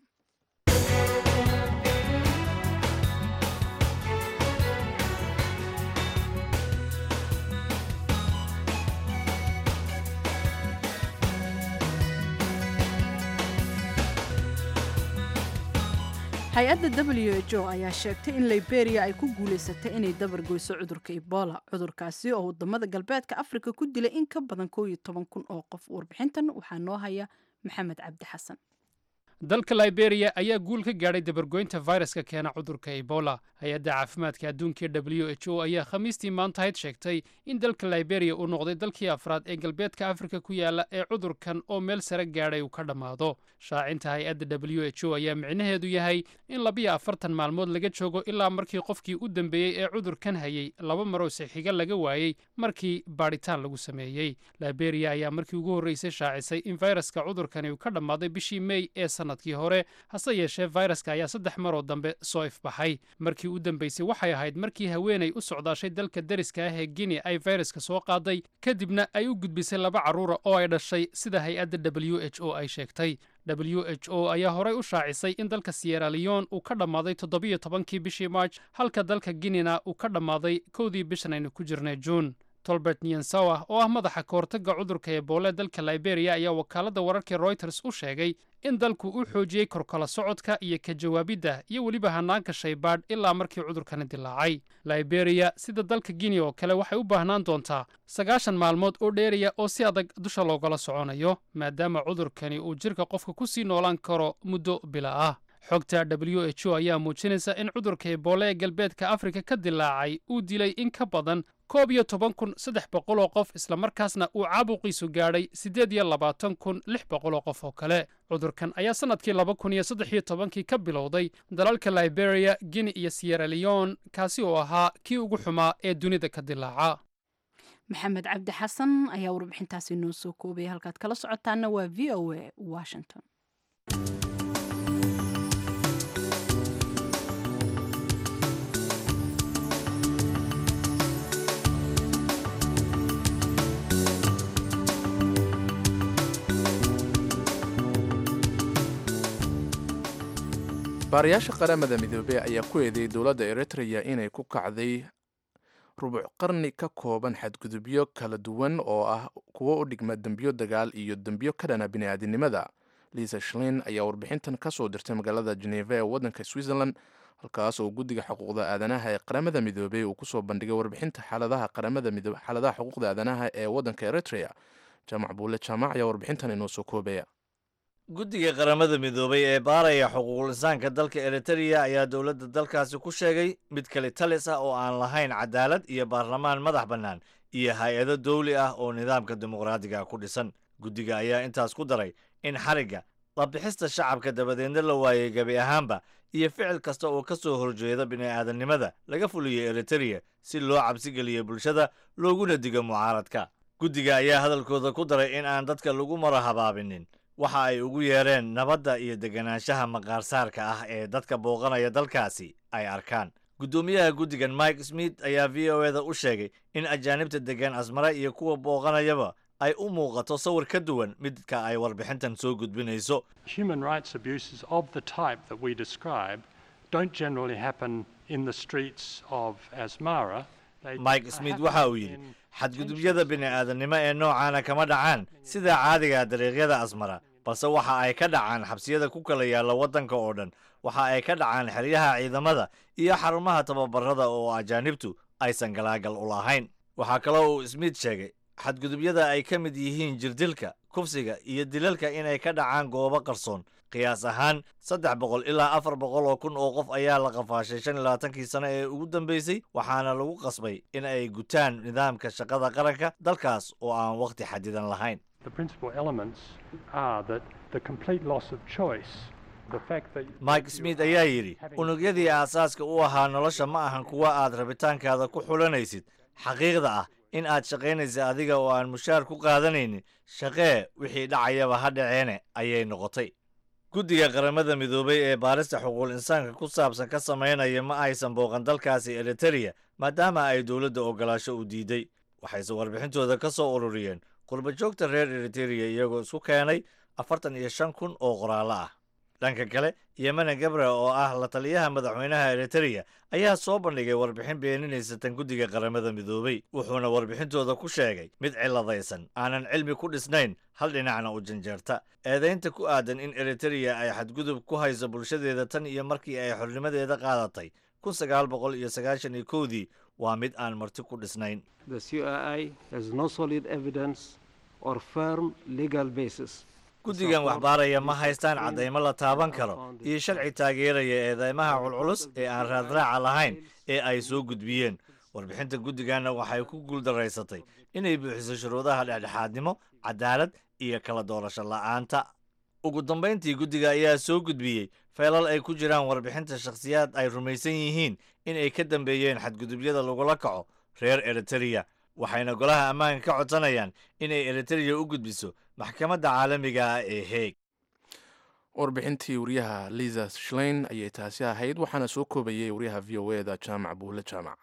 hay-adda w h o ayaa sheegtay in liberia ay ku guulaysatay inay dabargoyso cudurka ebola cudurkaasi oo wadamada galbeedka afrika ku dilay in ka badan koow iyo toban kun oo qof warbixintan waxaa noo haya maxamed cabdi xasan dalka liberia ayaa guul ka gaadhay dabargoynta fayraska keena cudurka ebola hay-adda caafimaadka adduunka w h o ayaa khamiistii maantahayd sheegtay in dalka liberia uu noqday dalkii afraad ee galbeedka afrika ku yaala ee cudurkan oo meel sare gaadhay uu ka dhammaado shaacinta hay-adda w h o ayaa micnaheedu yahay in labiyo afartan maalmood laga joogo ilaa markii qofkii u dambeeyey ee cudurkan hayay laba maroo sixiga laga waayey markii baadhitaan lagu sameeyey liberia ayaa markii ugu horreysay shaacisay in fayraska cudurkani uu ka dhammaaday bishii mey ee sanadkii hore hase yeeshee fayraska ayaa saddex maroo dambe soo ifbaxay markii u dambeysay waxay ahayd markii haweenay u socdaashay dalka deriska ah ee guinea ay fayraska soo qaaday kadibna ay u gudbisay laba carruura oo ay dhashay sida hay-adda w h o ay sheegtay w h o ayaa horey u shaacisay in dalka sierra leon uu ka dhammaaday toddobiyo tobankii bishii march halka dalka guinena uu ka dhammaaday kowdii bishan aynu ku jirnay juun tolbert niensawa oo ah madaxa kahortagga cudurka eboole dalka liberia ayaa wakaaladda wararka reuters u sheegay in dalku uu xoojiyey korkala socodka iyo ka jawaabidda iyo weliba hanaanka shaybaadh ilaa markii cudurkani dilaacay liberia sida dalka guinea oo kale waxay u baahnaan doontaa sagaashan maalmood oo dheeraya oo si adag dusha loogala soconayo maadaama cudurkani uu jirka qofka ku sii noolaan karo muddo bila ah xogta w h o ayaa muujinaysa in cudurka eboole ee galbeedka afrika ka dilaacay uu dilay in ka badan koob iyo toban kun saddex boqol oo qof islamarkaasna uu caabuqiisu gaadhay siddeed iyo labaatan kun lix boqol oo qof oo kale cudurkan ayaa sannadkii laba kun iyo saddex iyo tobankii ka bilowday dalalka liberia guinea iyo sierra leon kaasi oo ahaa kii ugu xumaa ee dunida ka dilaaca maxamed cabdi xasan ayaa warbixintaasi noo soo koobaya halkaad kala socotaana waa v o a washington baarayaasha qaramada midoobey ayaa ku eedeeyay dowladda eritrea inay ku kacday rubuc qarni ka kooban xadgudubyo kala duwan oo ah kuwo u dhigma dembiyo dagaal iyo dembiyo ka dhana bini'aadinimada liisa shlin ayaa warbixintan ka soo dirtay magaalada geneva ee waddanka switzerland halkaas oo guddiga xuquuqda aadanaha ee qaramada midoobey uu kusoo bandhigay warbixinta xaaladaha qaramada midoobe xaaladaha xuquuqda aadanaha ee waddanka eritrea jaamac buule jaamac ayaa warbixintan inoo soo koobaya guddiga qaramada midoobay ee baaraya xuquuqul insaanka dalka eritrea ayaa dowladda dalkaasi ku sheegay mid kale talis ah oo aan lahayn cadaalad iyo baarlamaan madax bannaan iyo hay-ado dawli ah oo nidaamka dimuqraadiga ku dhisan guddiga ayaa intaas ku daray in xarigga labixista shacabka dabadeedna la waayey gebi ahaanba iyo ficil kasta oo ka soo horjeeda bini'aadannimada laga fuliyo eritrea si loo cabsigeliyo bulshada looguna digo mucaaradka guddiga ayaa hadalkooda ku daray in aan dadka lagu mara habaabinin waxa ay ugu yeereen nabadda iyo deganaanshaha maqaarsaarka ah ee dadka booqanaya dalkaasi ay arkaan guddoomiyaha guddigan mike smith ayaa v o eda u sheegay in ajaanibta degan asmare iyo kuwa booqanayaba ay u muuqato sawir ka duwan midka ay warbixintan soo gudbinayso Human rights abuses of the type that we describe don't generally happen in the streets of Asmara. They mike smith waxa uu yidhi xadgudubyada bini'aadannimo ee noocaana kama dhacaan sida caadiga dariiqyada asmara balse waxa ay ka dhacaan xabsiyada ku kala yaalla waddanka oo dhan waxa ay ka dhacaan xeryaha ciidamada iyo xarumaha tababarada oo ajaanibtu aysan galaagal u lahayn waxaa kaloo uu smith sheegay xadgudubyada ay ka mid yihiin jirdilka kufsiga iyo dilalka inay ka dhacaan goobo qarsoon qiyaas ahaan saddex boqol ilaa afar boqol oo kun oo qof ayaa la qafaashay shan iyo labaatankii sano ee ugu dambeysay waxaana lagu qasbay in ay gutaan nidaamka shaqada qaranka dalkaas oo aan wakhti xadidan lahayn The principal elements are that the complete loss of choice, the fact that mike smith ayaa yidhi unugyadii aasaaska u ahaa nolosha ma ahan kuwa aad rabitaankaada ku xulanaysid xaqiiqda ah in aad shaqaynaysa adiga oo aan mushaar ku qaadanaynin shaqee wixii dhacayaba ha dhaceene ayay noqotay guddiga qaramada midoobay ee baarista xuquuqul insaanka ku saabsan ka samaynaya ma aysan booqan dalkaasi eritereya maadaama ay dowladda ogolaasho u diiday waxayse warbixintooda ka soo ururiyeen qurbajoogta reer eritereya iyagoo isku keenay afartan iyo shan kun oo qoraallo ah dhanka kale yemene gabre oo ah la taliyaha madaxweynaha eritereya ayaa soo bandhigay warbixin beeninaysa tan guddiga qaramada midoobey wuxuuna warbixintooda ku sheegay mid ciladaysan aanan cilmi ku dhisnayn hal dhinacna u janjeerta eedaynta ku aadan in eritereya ay xadgudub ku hayso bulshadeeda tan iyo markii ay xornimadeeda qaadatay kun sagaal boqol iyo sagaashan iyo kowdii waa mid aan marti ku dhisnayn The CII has no solid evidence or firm legal basis. guddigan waxbaaraya ma haystaan caddaymo la taaban karo iyo sharci taageeraya eedeymaha culculus ee aan raadraaca lahayn ee ay soo gudbiyeen warbixinta guddiganna waxay ku guuldaraysatay inay buuxiso shuruudaha dhexdhexaadnimo cadaalad iyo kala doorasho la'aanta ugu dambayntii guddiga ayaa soo gudbiyey feelal ay ku jiraan warbixinta shakhsiyaad ay rumaysan yihiin in ay ka dambeeyeen xadgudubyada lagula kaco reer eritereya waxayna golaha ammaanka ka codsanayaan inay eritereya u gudbiso maxkamadda caalamiga ah ee heeg warbixintii wariyaha liza shlein ayay taasi ahayd waxaana soo koobayay wariyaha v o e da jaamac buule jaamac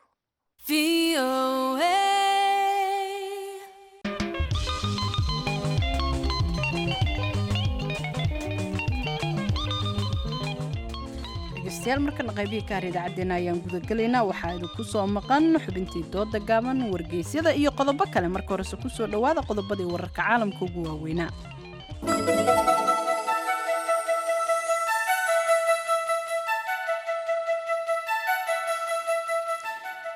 dhegeystayaal markana qaybihii kaar idaacaddeenna ayaan gudagelaynaa waxaa idinku soo maqan xubintii dooda gaaban wargeysyada iyo qodobo kale marka horese kusoo dhowaada qodobadii wararka caalamka ugu waaweynaa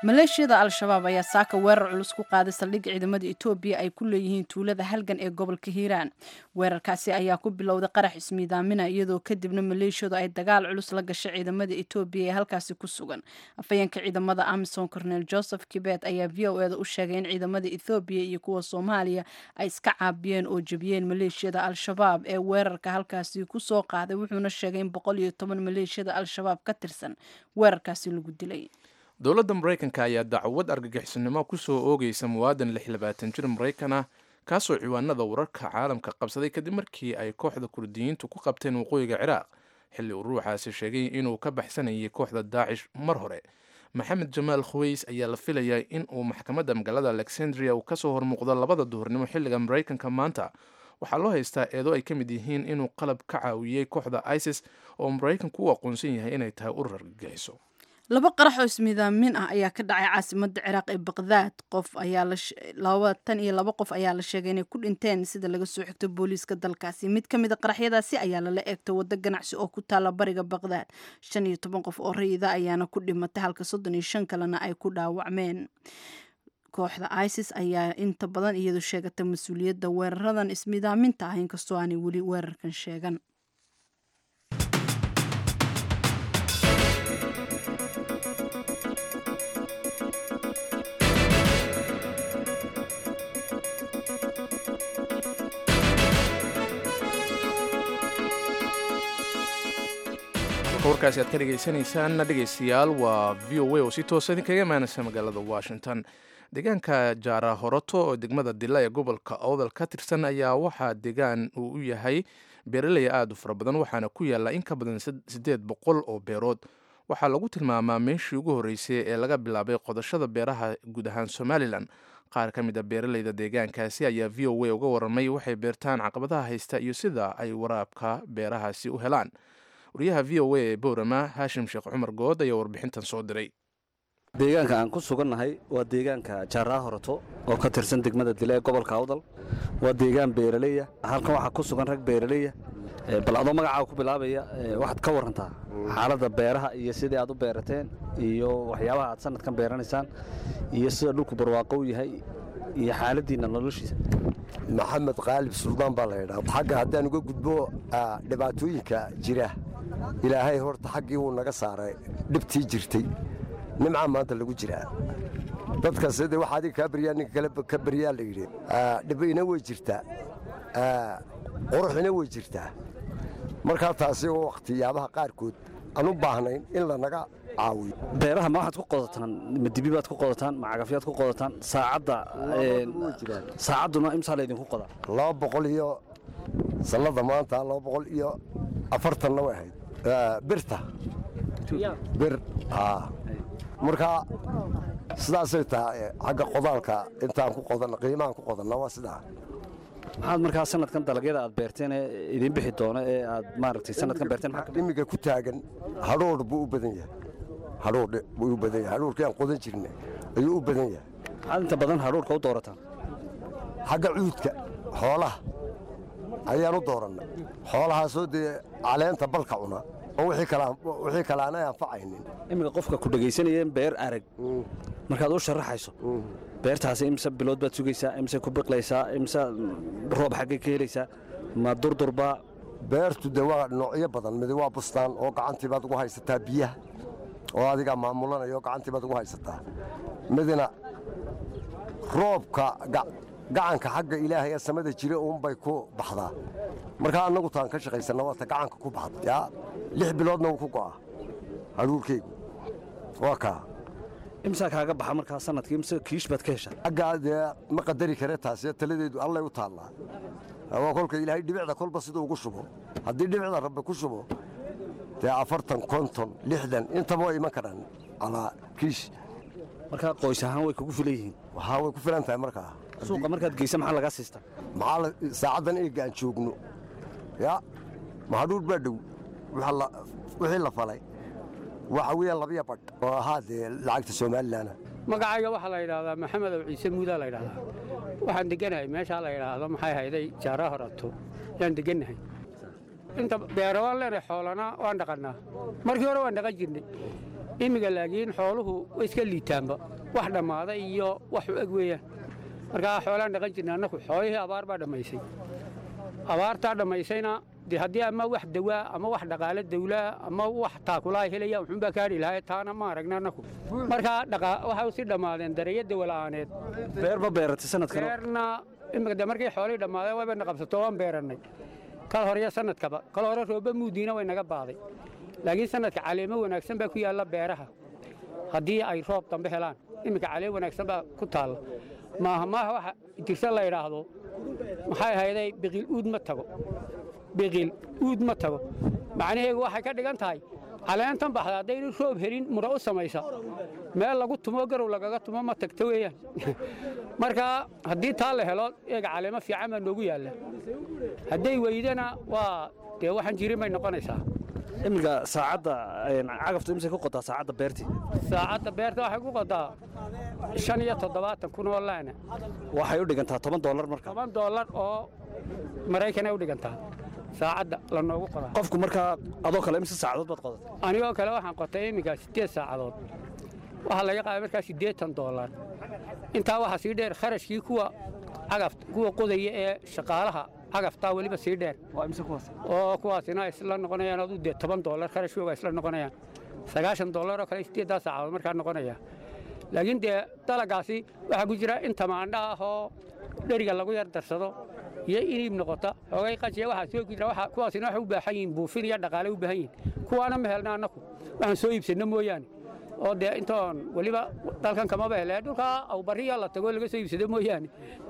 maleeshiyada al-shabaab ayaa saaka weerar culus ku qaaday saldhigga ciidamada etoobiya ay ku leeyihiin tuulada halgan ee gobolka hiiraan weerarkaasi ayaa ku bilowday qarax ismiidaamina iyadoo kadibna maleeshiyadu ay dagaal culus la gashay ciidamada etoobiya ee halkaasi ku sugan afhayeenka ciidamada amisom cornel joseph kibet ayaa v o eda u sheegay in ciidamada ethoobiya iyo kuwa soomaaliya ay iska caabiyeen oo jebiyeen maleeshiyada al-shabaab ee weerarka halkaasi kusoo qaaday wuxuuna sheegay in boqol iyo toban maleeshiyada al-shabaab ka tirsan weerarkaasi lagu dilay dowladda maraykanka ayaa dacwad argagixisnimo kusoo oogaysa muwaadan lix labaatan jir maraykan ah kaasoo ciwaanada wararka caalamka qabsaday kadib markii ay kooxda kurdiyiintu ku qabteen waqooyiga ciraaq xilli uu ruuxaasi sheegay inuu ka baxsanayay kooxda daacish mar hore maxamed jamaal khuweys ayaa la filayaa in uu maxkamadda magaalada alexandria uu kasoo hormuuqdo labada duhurnimo xilliga maraykanka maanta waxaa loo haystaa eedo ay ka mid yihiin inuu qalab ka caawiyey kooxda isis oo maraykanku u aqoonsan yahay inay tahay urur argagixiso laba qarax oo ismiidaamin ah ayaa ka dhacay caasimada ciraaq ee baqdaad qof ayaa labatan iyo laba qof ayaa la sheegay inay ku dhinteen sida laga soo xigto booliiska dalkaasi mid ka mid a qaraxyadaasi ayaa lala eegtay waddo ganacsi oo ku taala bariga baqdaad shan iyo toban qof oo rayida ayaana ku dhimatay halka soddon iyo shan kalena ay ku dhaawacmeen kooxda isis ayaa inta badan iyadu sheegatay mas-uuliyadda weeraradan ismiidaaminta ah inkastoo aanay weli weerarkan sheegan warkaasi aad ka dhegaysanaysaanna dhegaystayaal waa v o a oo si toosa idinkaga imaanaysa magaalada washington deegaanka jaara horoto oo degmada dila ee gobolka owdal ka tirsan ayaa waxaa deegaan uu u yahay beeraley aada u fara badan waxaana ku yaalla in ka badan siddeed boqol oo beerood waxaa lagu tilmaamaa meeshii ugu horreysay ee laga bilaabay qodashada beeraha guud ahaan somalilan qaar ka mid a beeraleyda deegaankaasi ayaa v o a uga warramay waxay beertaan caqabadaha haysta iyo sida ay waraabka beerahaasi u helaan wariyaha v o a ee boorama haashim sheekh cumar good ayaa warbixintan soo diray deegaanka aan ku sugannahay waa deegaanka jaaraa horoto oo ka tirsan degmada dile ee gobolka awdal waa deegaan beeraleya halkan waxaa ku sugan rag beeraleya bal adoo magacaa ku bilaabaya waxaad ka warantaa xaaladda beeraha iyo sidii aad u beerateen iyo waxyaabaha aad sanadkan beeranaysaan iyo sida dhulku barwaaqo u yahay iyo xaaladdiinna noloshiisa maxamed qaalib suldaan baa la ydhaa xagga haddaan uga gudbo dhibaatooyinka jira ilaahay horta xaggii wuu naga saaray dhibtii jirtay nimcaa maanta lagu jiraa dadka sidii wax adiga kaa baryaa ninka kale ka baryaa la yidhi dhibina way jirtaa quruxina way jirtaa markaa taasi oo wakhtiyaabaha qaarkood aan u baahnayn in lanaga caawiyo beeraha ma waxaad ku qodataan ma dibi baad ku qodataan ma cagafyaad ku qodataan saacadda saacadduna imsaa laydinku qodaa laba boqol iyo sannada maanta laba boqol iyo afartanna way ahayd birta bir markaa sidaasay tahay xagga qodaalka intaan ku qodanna qiimahan ku qodanna waa sidaa maxaad markaa sanadkan dalagyada aad beerteen ee idiin bixi doono ee aad maaragtay sanadkan beerteen imiga ku taagan hadhoodh buu u badan yahay hadhoodh buu u badan yahay hadhoodhkii aan qodan jirna ayuu u badan yahay maxaad inta badan hadhoodhka u doorataan xagga cuudka xoolaha ayaan u dooranna xoolahaasoo dee caleenta balka cuna oo wixii kale aanay anfacaynin iminka qofka ku dhegaysanayeen beer arag markaad u sharaxayso beertaasi imse bilood baad sugaysaa imse ku biqlaysaa imse roob xaggay ka helaysaa ma durdurbaa beertu dee waa noocyo badan midi waa bustaan oo gacantii baad ugu haysataa biyaha oo adigaa maamulanaya oo gacantii baad ugu haysataa midina roobka gacanka xagga ilaahay ee samada jira uunbay ku baxdaa markaa annagu taan ka shaqaysanna waata gacanka ku baxda yaa lix biloodna wuu ku go'a hadhuurkeygu waa kaa imsaa kaaga baxa markaa sanadkii imse kiish baad ka heshaa xaggaa dee ma qadari kare taasi taladeedu allay u taallaa waa kolka ilaahay dhibicda kolba siduu ugu shubo haddii dhibicda rabbi ku shubo dee afartan konton lixdan intaba way iman karaan alaa kiish markaa qoys ahaan way kugu filan yihiin waxaa way ku filan tahay markaa suuqa markaad geysa maxaa lagaa siistaa maxaa saacaddan eega aan joogno ya mahadhuur baa dhow wixii la falay waxa weeyaan labiya badh oo ahaa dee lacagta somalilan magacayga waxaa la yidhaahdaa maxamed ow ciise muudaa la yidhahdaa waxaan deganahay meeshaa la yidhaahdo maxay hayday jaara horato yaan degannahay inta beero waan leenahay xoolana waan dhaqannaa markii hore waan dhaqan jirnay imiga laakiin xooluhu way iska liitaanba wax dhammaaday iyo wax u eg weeyaan markaa xoolaan dhaqan jirna annaku xoolihii abaar baa dhammaysay abaartaa dhammaysayna dee haddii ama wax dawaa ama wax dhaqaale dawlaa ama wax taakulaa helaya wuxuunbaa kaadhi lahaa taana ma aragna annaku markaa waxay si dhammaadeen dareeyo dawala'aaneed beer ma beeratay sanadkan beerna imika de markay xoolihii dhammaadeen waybayna qabsato waan beerannay kal horeyo sanadkaba kal hore rooba muudiina way naga baaday laakiin sanadka caleemo wanaagsan baa ku yaalla beeraha haddii ay roob dambe helaan iminka caleem wanaagsan baa ku taalla maaha maaha waxa jirsa la idhaahdo maxay ahayday biqil uud ma tago biqil uud ma tago macnaheegu waxay ka dhigan tahay caleentan baxda haddaynu roob helin mura u samaysa meel lagu tumo garow lagaga tumo ma tagto weeyaan marka haddii taa la helo eega caleemo fiican baa noogu yaalla hadday weydana waa dee waxaan jirin bay noqonaysaa iminka saacadda cagaftu imse ku qotaa saacadda beertii saacadda beerta waxay ku qotaa shan iyo toddobaatan kun oo laana waxay u dhigantaa toban doolar marka toban doolar oo maraykanay u dhigantaa saacadda la noogu qodaa qofku markaa adoo kale imse saacadood baad qodatay anigoo kale waxaan qotay iminka siddeed saacadood waxaa laga qaaday markaa siddeetan doolar intaa waxaa sii dheer kharashkii kuwa cagafta kuwa qodaya ee shaqaalaha cagaftaa weliba sii dheer oo kuwaasina isla noqonayaan aduu dee toban doolar kharashkooga isla noqonayaan sagaashan doolar oo kale siddeeddaa saacadood markaa noqonaya laakiin dee dalagaasi waxaa ku jira in tamaandha ah oo dheriga lagu yar darsado iyo iniib noqota xoogay qajiya waxaa soo jira kuwaasina waxay u baahan yihiin buufin iyo dhaqaale u baahan yihiin kuwaana ma helna annaku waxaan soo iibsanno mooyaane oo dee intoon weliba dalkan kamaba hele dhulkaa awbariya la tago laga soo iibsado mooyaane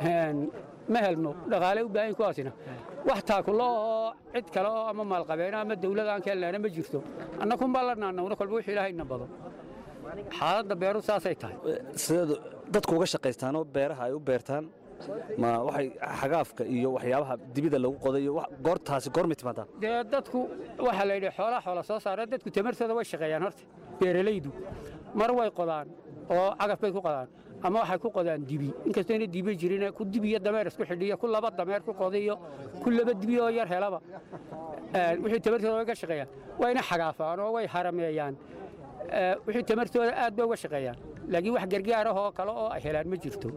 ma helno dhaqaale u baahan kuwaasina wax taakulo oo cid kale oo ama maalqabeena ama dawlad aan ka helnaana ma jirto annakunbaa la naanawna kolba wixii ilaahay ina bado xaaladda beeru saasay tahay sideed dadku uga shaqaystaanoo beeraha ay u beertaan ma waxay xagaafka iyo waxyaabaha dibida lagu qodayo goortaasi goormay timaadaa dee dadku waxaa la yidhi xoolaa xoola soo saara dadku tamartooda way shaqeeyaan horta beeralaydu mar way qodaan oo cagaf bay ku qodaan ama waxay ku qodaan dibi inkastoo ina dibi jirin ku dibi iyo dameer isku xidhiyo ku laba dameer ku qodiyo ku laba dibi oo yar helaba wixii tamartooda way ka shaqeeyaan wayna xagaafaan oo way harameeyaan wixii tamartooda aad bay uga shaqeeyaan laakiin wax gargaar ah oo kale oo ay helaan ma jirto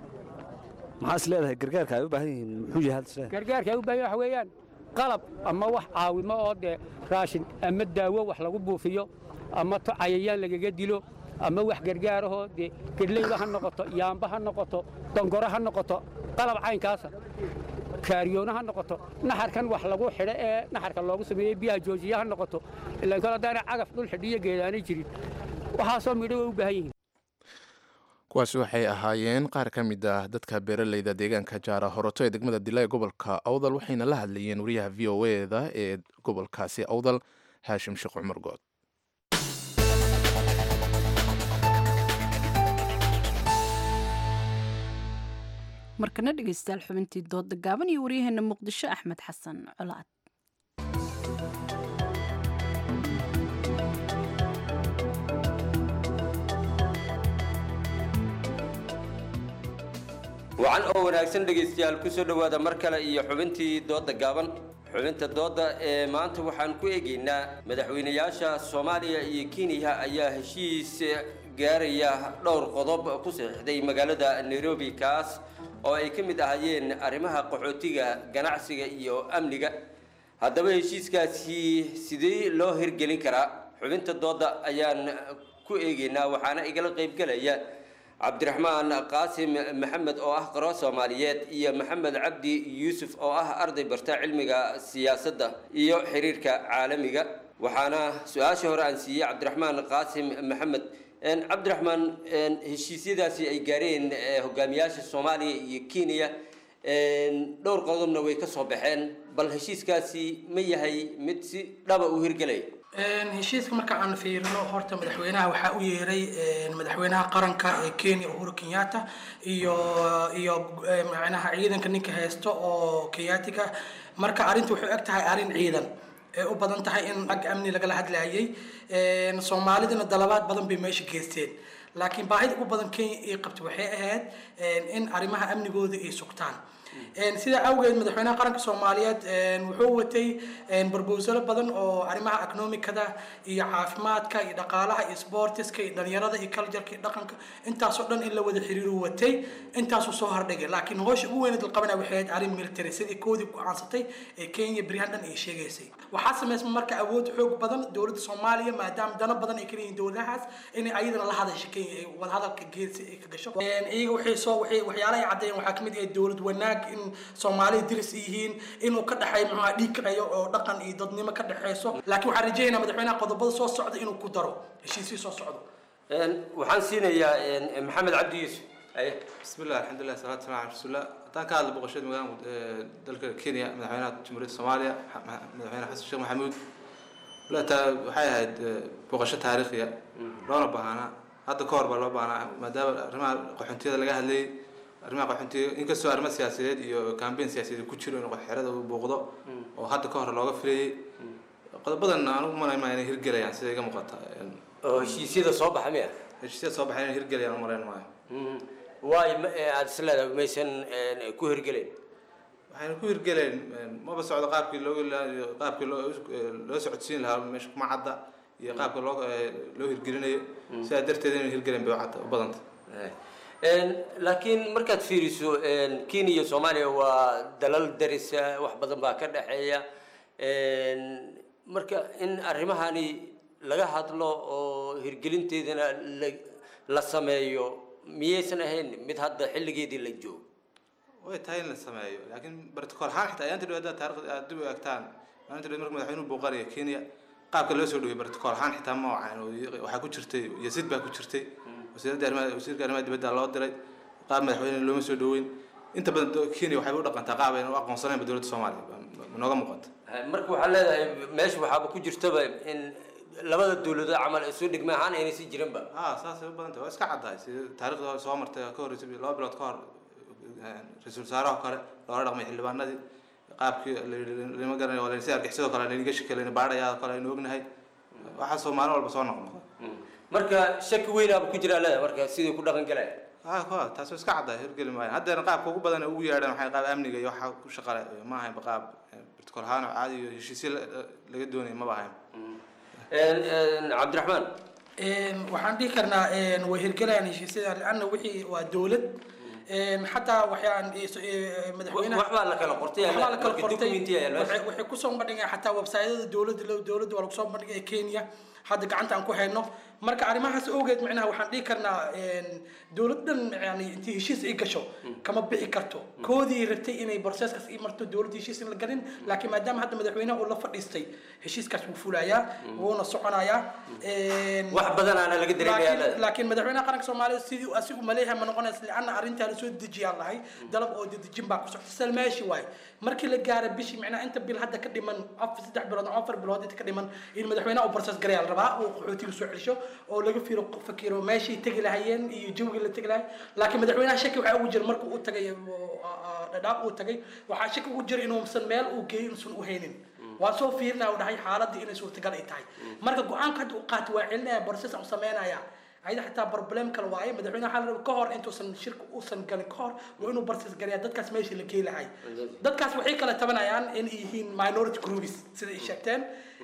maxaa is leedahay gargaarka ay u baahan yihiin muxuu yahay isleedahay gargaarka ay u baahan waxa weeyaan qalab ama wax caawimo oo dee raashin ama daawo wax lagu buufiyo ama to cayayaan lagaga dilo ama wax gargaarahoo dee gedleyba ha noqoto yaamba ha noqoto dongoro ha noqoto qalab caynkaasa kaariyoono ha noqoto naxarkan wax lagu xidho ee naxarka loogu sameeyey biyaha joojiya ha noqoto ilaan kale haddaana cagaf dhul xidhiyo geedaanay jirin waxaasoo midho way u baahan yihiin kuwaasi waxay ahaayeen qaar ka mid ah dadka beeraleyda deegaanka jaara horoto ee degmada dila ee gobolka awdal waxayna la hadlayeen wariyaha v o eda ee gobolkaasi awdal haashim sheekh cumar good markana dhegeystayaal xubintii dooda gaaban iyo waryaheena muqdisho axmed xasan colaad wacan oo wanaagsan dhegaystayaal ku soo dhowaada mar kale iyo xubintii doodda gaaban xubinta doodda ee maanta waxaan ku eegaynaa madaxweynayaasha soomaaliya iyo kenya ayaa heshiis gaaraya dhowr qodob ku saxiixday magaalada nairobi kaas oo ay ka mid ahaayeen arrimaha qaxootiga ganacsiga iyo amniga haddaba heshiiskaasi sidee loo hirgelin karaa xubinta doodda ayaan ku eegaynaa waxaana igala qaybgelaya cabdiraxmaan qaasim maxamed oo ah qaro soomaaliyeed iyo maxamed cabdi yuusuf oo ah arday barta cilmiga siyaasadda iyo xiriirka caalamiga waxaana su-aasha hore aan siiyey cabdiraxmaan qaasim maxamed cabdiraxmaan heshiisyadaasi ay gaareen hogaamiyaasha soomaaliya iyo kenya dhowr qodobna way ka soo baxeen bal heshiiskaasi ma yahay mid si dhaba u hirgelaya heshiiska marka aan fiirino horta madaxweynaha waxaa u yeeray madaxweynaha qaranka ee kenya uhuru kenyatta iyo iyo macnaha ciidanka ninka haysto oo kenyaatiga marka arrinta waxay eg tahay arrin ciidan ee u badan tahay in ag amni lagala hadlayay soomaalidana dalabaad badan bay meesha geysteen laakiin baahida ugu badan kenya ay qabtay waxay ahayd in arrimaha amnigooda ay sugtaan sidaa awgeed madaxweynaha qaranka soomaaliyeed wuxuu watay barbowsalo badan oo arrimaha economicada iyo caafimaadka iyo dhaqaalaha iyo sportiska iyo dhalinyarada iyo cultureka iyo dhaqanka intaasoo dhan in la wada xiriiru watay intaasuu soo hordhigay laakiin hoosha ugu weyneed la qabanaya waxay ahayd arrin military sidii koodii go-aansatay ee kenya beryahan dhan ay sheegaysay waxaa samaysma marka awood xoog badan dowladda soomaaliya maadaama dano badan ay kaleeyihin dowladahaas inay ayadana la hadasho kenya ay wadahadalka geesi ay ka gasho iyaga waxay soo waxay waxyaalaha ay caddeeyeen waxaa kamid ah dowlad wanaag in soomaalida diris yihiin inuu ka dhexeeyo muxuu dhiig kaceeyo oo dhaqan iyo dadnimo ka dhexeyso laakiin waxaan rajaynayaa madaxweynaha qodobada soo socda inuu ku daro heshiisii soo socdo waxaan siinayaa maxamed cabdi yuusuf بسم الله الحمد لله والصلاة والسلام على رسول الله هدان ka hadla boqoshada magaalada dalka Kenya madaxweynaha Jamhuuriyadda Soomaaliya madaxweyne Xasan Sheekh Maxamuud lata waxay ahayd boqosho taariikhiya loona baahana hadda ka hor baa loo baahnaa maadaama arrimaha qaxoontiyada laga hadlayay arrimaha qaxoontiga inkastoo arrimo siyaasadeed iyo campaign siyaasadeed ku jiro in xerada uu booqdo oo hadda ka hor looga filayay qodobadan aan u malayn inay hirgelayaan sida iga muuqata oo heshiisyada soo baxa miya heshiisyada soo baxay inay hirgelayaan u malayn maayo waay aad isleedahay maysan ku hirgelayn waxayna ku hirgeleen maba socdo qaabkii loo qaabkii loo loo socodsiin lahaa meesha kuma cadda iyo qaabka loo loo hirgelinayo sidaa darteed inay hirgeleen bay u badanta laakiin markaad fiiriso kenya iyo soomaaliya waa dalal darisa wax badan baa ka dhexeeya marka in arrimahani laga hadlo oo hirgelinteedana la la sameeyo miyaysan ahayn mid hadda xilligeedii la joogo way tahay in la sameeyo laakiin bartikool ahaan xitaa ayaanta dhawada taariikhda aad dib u eegtaan maalinta dhawad marka madaxweynuhu booqanaya kenya qaabka loo soo dhaway bartikool ahaan xitaa ma wacan waxaa ku jirtay yasid baa ku jirtay wasiiradda arrimaha wasiirka arrimaha dibadda loo diray qaab madaxweyne looma soo dhaweyn inta badan kenya waxay u dhaqantaa qaab ayna u aqoonsanaynba dowladda soomaaliya nooga muuqata marka waxaa leedahay meesha waxaaba ku jirtaba in labada dowladood camal ay soo dhigma ahaan aynay sii jiranba ha saasay u badan tahay waa iska caddahay sida taariikhda soo martay ka horreysay laba bilood ka hor ra-iisul wasaaraha kale loola dhaqmay xildhibaanadii qaabkii lama garanayo waa si argixisado kale laynaga shikelayna baadhayaa kale aynu ognahay waxaasoo maalin walba soo noqnoqda marka shaki weynaaba ku jiraa leedahay marka sidii ku dhaqan galaya ha kuwa taas iska caddahay hirgeli maayan haddeena qaabka ugu badan ugu yeedhaan waxay qaab amniga iyo waxa ku shaqale ma ahaynba qaab bartikool ahaan oo caadi iyo heshiisyo laga doonaya maba ahayn cabdiraxmaan waxaan dhihi karnaa way hirgelayaan heshiisyada lianna wixii waa dowlad xataa waxaan madaxweynaha waxbaa la kala qortay waxbaa la kala marka qortay documenti ayaa loo waxay waxay kusoo bandhigeen xataa websaytyada dowladda dowladda waa lagu soo bandhigay kenya hadda gacanta aan ku hayno marka arrimahaas awgeed micnaha waxaan dhihi karnaa dowladdan yani intii heshiis ay gasho kama bixi karto koodii rabtay inay processkaas ii marto dowladda heshiis in la galin laakiin maadaama hadda madaxweynaha uu la fadhiistay heshiiskaas wuu fulayaa wuuna soconayaa wax badanaana laga dareemayaa laakiin laakiin madaxweynaha qaranka soomaaliya sidii asigu maleeyahay ma noqonaysa lianna arrintaa lasoo dejiyaan lahay dalab oo dedejin baa ku socta sal meeshi waaye markii la gaaro bishii micnaha inta bil hadda ka dhiman afar saddex bilood ama afar bilood inta ka dhiman in madaxweynaha uu process garayaa la rabaa uu qaxootiga soo celisho oo laga fiiro fakiro meeshii tegi lahayeen iyo jawgii la tegi lahay laakiin madaxweynaha shaki waxaa ugu jira markuu u tagay dhadhaab uu tagay waxaa shaki ugu jira inuusan meel uu geeyo inuusan u haynin waa soo fiirinaya u dhahay xaaladii inay suurtagal ay tahay marka go-aanka hadda u qaatay waa celinaya process aan u sameynaya ayada xataa problem kale waaye madaxweynaha waxaa la rabaa ka hor intuusan shirka uusan galin ka hor waa inuu process garayaa dadkaas meeshii la geey lahay dadkaas waxay kala tabanayaan in ay yihiin minority groups sida ay sheegteen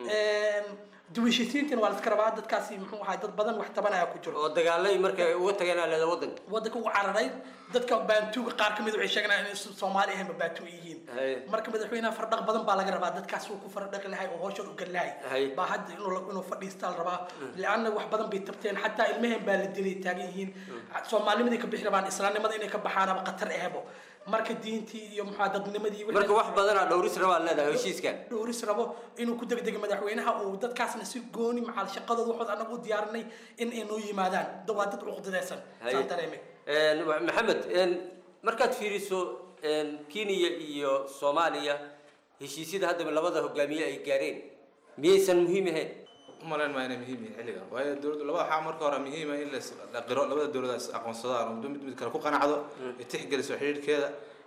duwishisiintina waa la iska rabaa dadkaasi muxuu ahay dad badan wax tabanaya ku jiro oo dagaalay markay uga tageen aa leeda wadanka wadanka ugu cararay dadka baantuuga qaar kamid waxay sheeganayaan inay soomaali ahaynba baantuu yihiin marka madaxweynaha fardhaq badan baa laga rabaa dadkaas uu ku fardhaqi lahay oo howshan u gali lahay baa hadda inuu inuu fadhiistaa la rabaa lianna wax badan bay tabteen xataa ilmaheen baa la dilay taagan yihiin soomaalinimadii ka bixi rabaan islaamnimada inay ka baxaanaba khatar ahbo marka diintii iyo maxaa dadnimadii marka wax badanaa dhowris rabaa leedahay heshiiskan dhowris rabo inuu ku degdego madaxweynaha uu dadkaasna si gooni macal shaqadooda waxood anagu u diyaarinay in ay noo yimaadaan waa dad cuqdadaysan saan dareemay maxamed markaad fiiriso kenya iyo soomaaliya heshiisyada haddaba labada hogaamiye ay gaareen miyaysan muhiim ahayn umalayn maa inay muhiim yihiin xilligan waayo dowladda labada waxaa marka hore muhiima in la qiro labada dowladaas aqoonsadaan oo mid mid kale ku qanacdo ay tixgeliso xidhiidhkeeda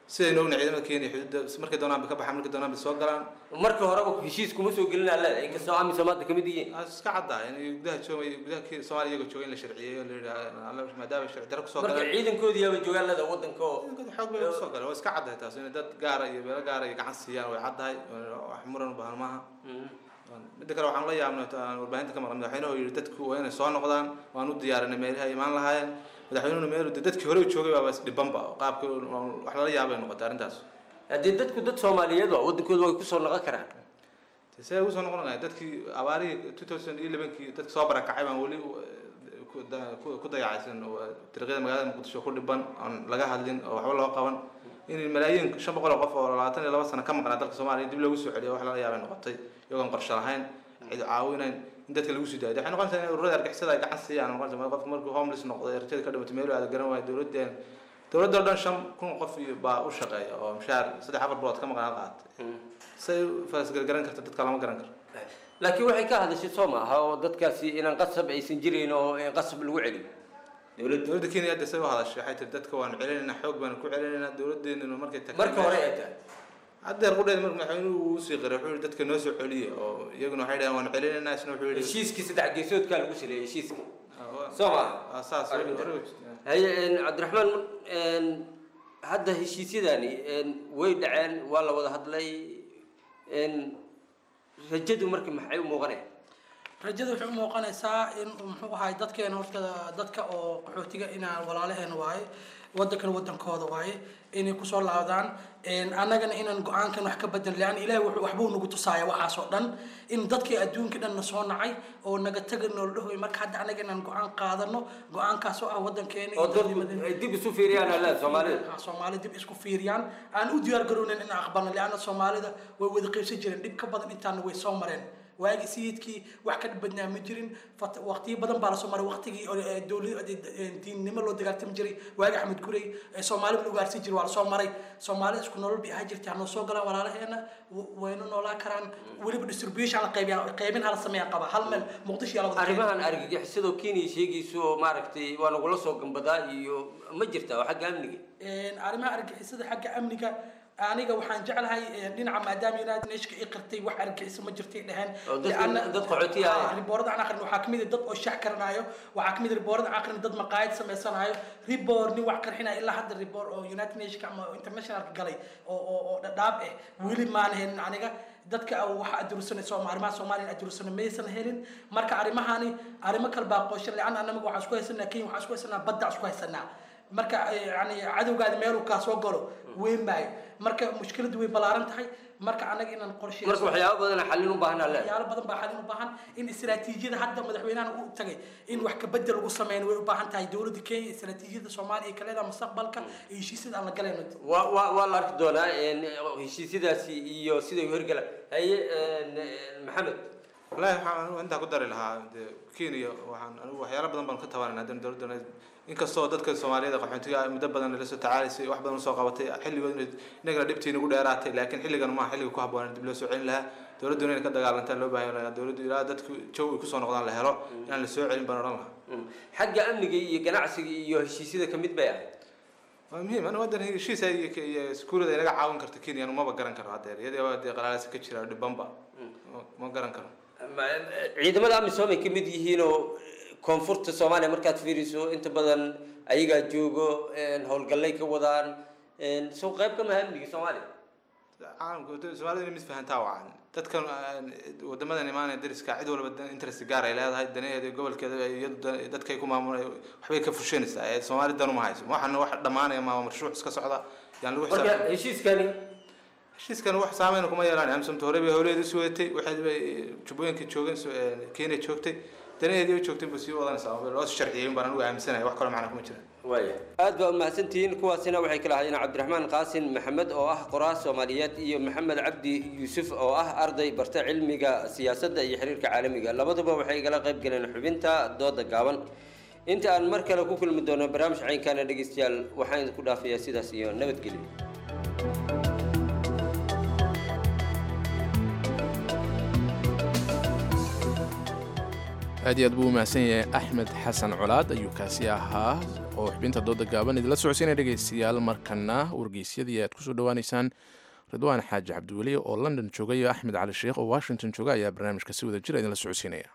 sidaynu ognahay ciidamada kenya xuduudda markay doonaan bay ka baxaan markay doonaan bay soo galaan marka horeba heshiis kuma soo gelin alle inkastoo amisom hadda kamid yihiin iska caddaa in gudaha joogay gudaha Kenya- soomaaliya iyagoo jooga in la sharciyeeyo la yidhaha maadaama sharci darro kusoo marka galeen ciidankoodii yaaba joogaan leda wadanka oo xoog bay kusoo galeen waa iska caddahay taas inay dad gaara iyo beelo gaara iyo gacan siiyaan way caddahay wax muran u baahan maaha midda kale waxaan la yaabnay aan warbaahinta ka maqan madaxweynuhu yidhi dadku waa inay soo noqdaan waan u diyaarinay meelaha ay imaan lahaayeen madaxweynuhuna meel de dadkii hore u joogay baaba isdhibanba qaabka wax lala yaabay noqotay arrintaas haddii dadku dad soomaaliyeed waa wadankooda way kusoo noqon karaan see ugu soo noqon lahay dadkii abaarihii two thousand iyo elevenkii dadka soo barakacay baan weli ku da- ku- ku dayacaysan oo dariiqyada magaalada muqdisho ku dhiban aan laga hadlin oo waxba loo qaban in malaayiin shan boqol oo qof oo labaatan iyo laba sano ka maqnaa dalka soomaaliya dib loogu soo celiyo wax lala yaabay noqotay iyagoon qorshe lahayn cid caawinayn in dadka lagu sii daayo waxay noqonaysaa in ururada argixisada ay gacan siiyaan noqonaysa qofka markuu homeless noqday rajada ka dhimatay meel aada garan waayo dowladeen dowladda oo dhan shan kun qof iyo baa u shaqeeya oo mushaar saddex afar bilood ka maqnaa qaatay say faasgargaran karta dadka lama garan karo laakiin waxay ka hadashay soo maaha oo dadkaasi inaan qasab aysan jirin oo in qasab lagu celiyo dowladda dowladda kenya hadda say u hadashay waxay tiri dadka waanu celinaynaa xoog baanu ku celinaynaa dowladdeennuna markay tagtay marka hore ay tahay haddeer qudheed marka madaxweynuhu uu usii qiray wuxuu yihi dadka noo soo celiya oo iyaguna waxay dhaheen waanu celinaynaa isna wuxuu yihi heshiiskii saddex geesoodkaa lagu saleeyay heshiiska soo maaha saas haye cabdiraxmaan hadda heshiisyadani way dhaceen waa la wada hadlay rajadu marka maxay u muuqanaya rajada waxay u muuqanaysaa in muxuu ahay dadkeena horta dadka oo qaxootiga inaan walaalaheen waaye wadankan wadankooda waaye inay kusoo laabdaan annagana inaan go-aankan wax ka badan lean ilahi wuxuu waxbuu nagu tusaaya waxaas oo dhan in dadkii adduunka dhan na soo nacay oo naga taga noola dhahoy marka hadda annaga inaan go-aan qaadano go-aankaas oo ah wadankeena oo dadku ay dib isu fiiriyaan alle soomaalida soomaali dib isku fiiriyaan aan u diyaar garownen in aqbalno leanna soomaalida way wada qaybsan jireen dhib ka badan intaana way soo mareen waagi sayidkii wax ka badnaa ma jirin waqtiyo badan baa lasoo maray waqtigii diinnimo loo dagaaltami jiray waagi axmed gurey soomaalida la ugaarsan jiray waa lasoo maray soomaalida isku nolol bay ahaa jirtay hanoo soo galaan walaalaheena wayna noolaa karaan weliba distribution la qaybiya qaybin hala sameeya qaba hal meel muqdisho yaa la wada arrimahan argagixisadoo kenya sheegayso maaragtay waa nagula soo gambadaa iyo ma jirta oo xagga amniga arrimaha argixisada xagga amniga aniga waxaan jeclahay dhinaca maadaama united nation i qirtay wax argagixiso ma jirtay dheheen dad qaxooti ah riboorada aan aqrin waxaa kamid dad oo shax karanaayo waxaa kamid riboorada aan aqrin dad maqaayad sameysanayo ribor nin wax qarxinayo ilaa hadda ribor oo united nation ama internationalka galay oo oo oo dhadhaab eh weli maan helin aniga dadka waxa adursanay sooma arrimaha soomaaliya adursanay maysan helin marka arrimahani arrimo kale baa qooshan leanna annaga waxaan isku haysanaa kenya waxaan isku haysanaa badda isku haysanaa marka yani cadowgaada meeluu kaa soo galo weyn maayo marka mushkiladu way ballaaran tahay marka anaga inaan qorshe marka waxyaabo badan xallin u baahan alle waxyaalo badan baa xallin u baahan in istiraatiijiyada hadda madaxweynahan u tagay in wax kabedel lagu sameyn way u baahan tahay dowladda kenya istiraatiijiyada soomaaliya ka leedaha mustaqbalka iyo heshiisyada aan la galayno waa waa waa la arki doonaa heshiisyadaasi iyo siday u hirgalaan haye maxamed wallahi waxaan intaa ku dari lahaa de kenya waxaan anigu waxyaalo badan baan ka tabanayna haddana dowladda inkastoo dadka soomaaliyada qaxootiga muddo badan la soo tacaalaysay wax badan soo qabatay xilligood inagana dhibtii nagu dheeraatay laakiin xilligan maaha xilliga ku habboon dib loo soo celin lahaa dowladduna inay ka dagaalantaan loo baahan lahaa dowladdu ilaa dadku jaw ay kusoo noqdaan la helo inaan la soo celin baan odhan lahaa xagga amniga iyo ganacsiga iyo heshiisyada kamid bay ahayd waa muhiim aniga wadan heshiisa iyo iskuulada inaga caawin karta kenya anu maba garan karo haddeer iyadoo dee qalaalasa ka jira dhibanba ma garan karo ciidamada amisom ay kamid yihiin oo koonfurta soomaaliya markaad fiiriso inta badan ayagaa joogo howlgallay ka wadaan soo qayb ka maha amniga soomaaliya caalamka soomaalida inay mid fahantaa wacan dadkan wadamadan imaanaya dariska cid walba interest gaar ay leedahay danaheeda iyo gobolkeeda iyadu dadkay ku maamulay waxbay ka fushanaysaa ee soomaali dan uma hayso waxana wax dhammaanaya maa marshuuc iska socda yaan lagu marka heshiiskani heshiiskan wax saameyn kuma yeelaan amsomta hore bay howleeda isu wadatay waxay bay jubbooyinka joogeen kenya joogtay danaheedii u joogtay buu sii wadanaysaa loo sharciyey baan anigu aaminsanaya wax kale macna kuma jiraan waaya aad baa umahadsantihiin kuwaasina waxay kala ahaayeen cabdiraxmaan qaasin maxamed oo ah qoraa soomaaliyeed iyo maxamed cabdi yuusuf oo ah arday barta cilmiga siyaasadda iyo xiriirka caalamiga labaduba waxay igala qayb galeen xubinta dooda gaaban inta aan mar kale ku kulmi doono barnaamij caynkaana dhegeystayaal waxaan idinku dhaafayaa sidaas iyo nabadgelyo aad iyo aad buu u mahadsan yahay axmed xasan colaad ayuu kaasi ahaa oo xubinta dooda gaaban idinla socodsiinaya dhegaystayaal markana wargeysyadii aad kusoo dhawaaneysaan ridwaan xaaji cabdiweli oo london jooga iyo axmed cali sheekh oo washington jooga ayaa barnaamijka si wada jira idinla socodsiinaya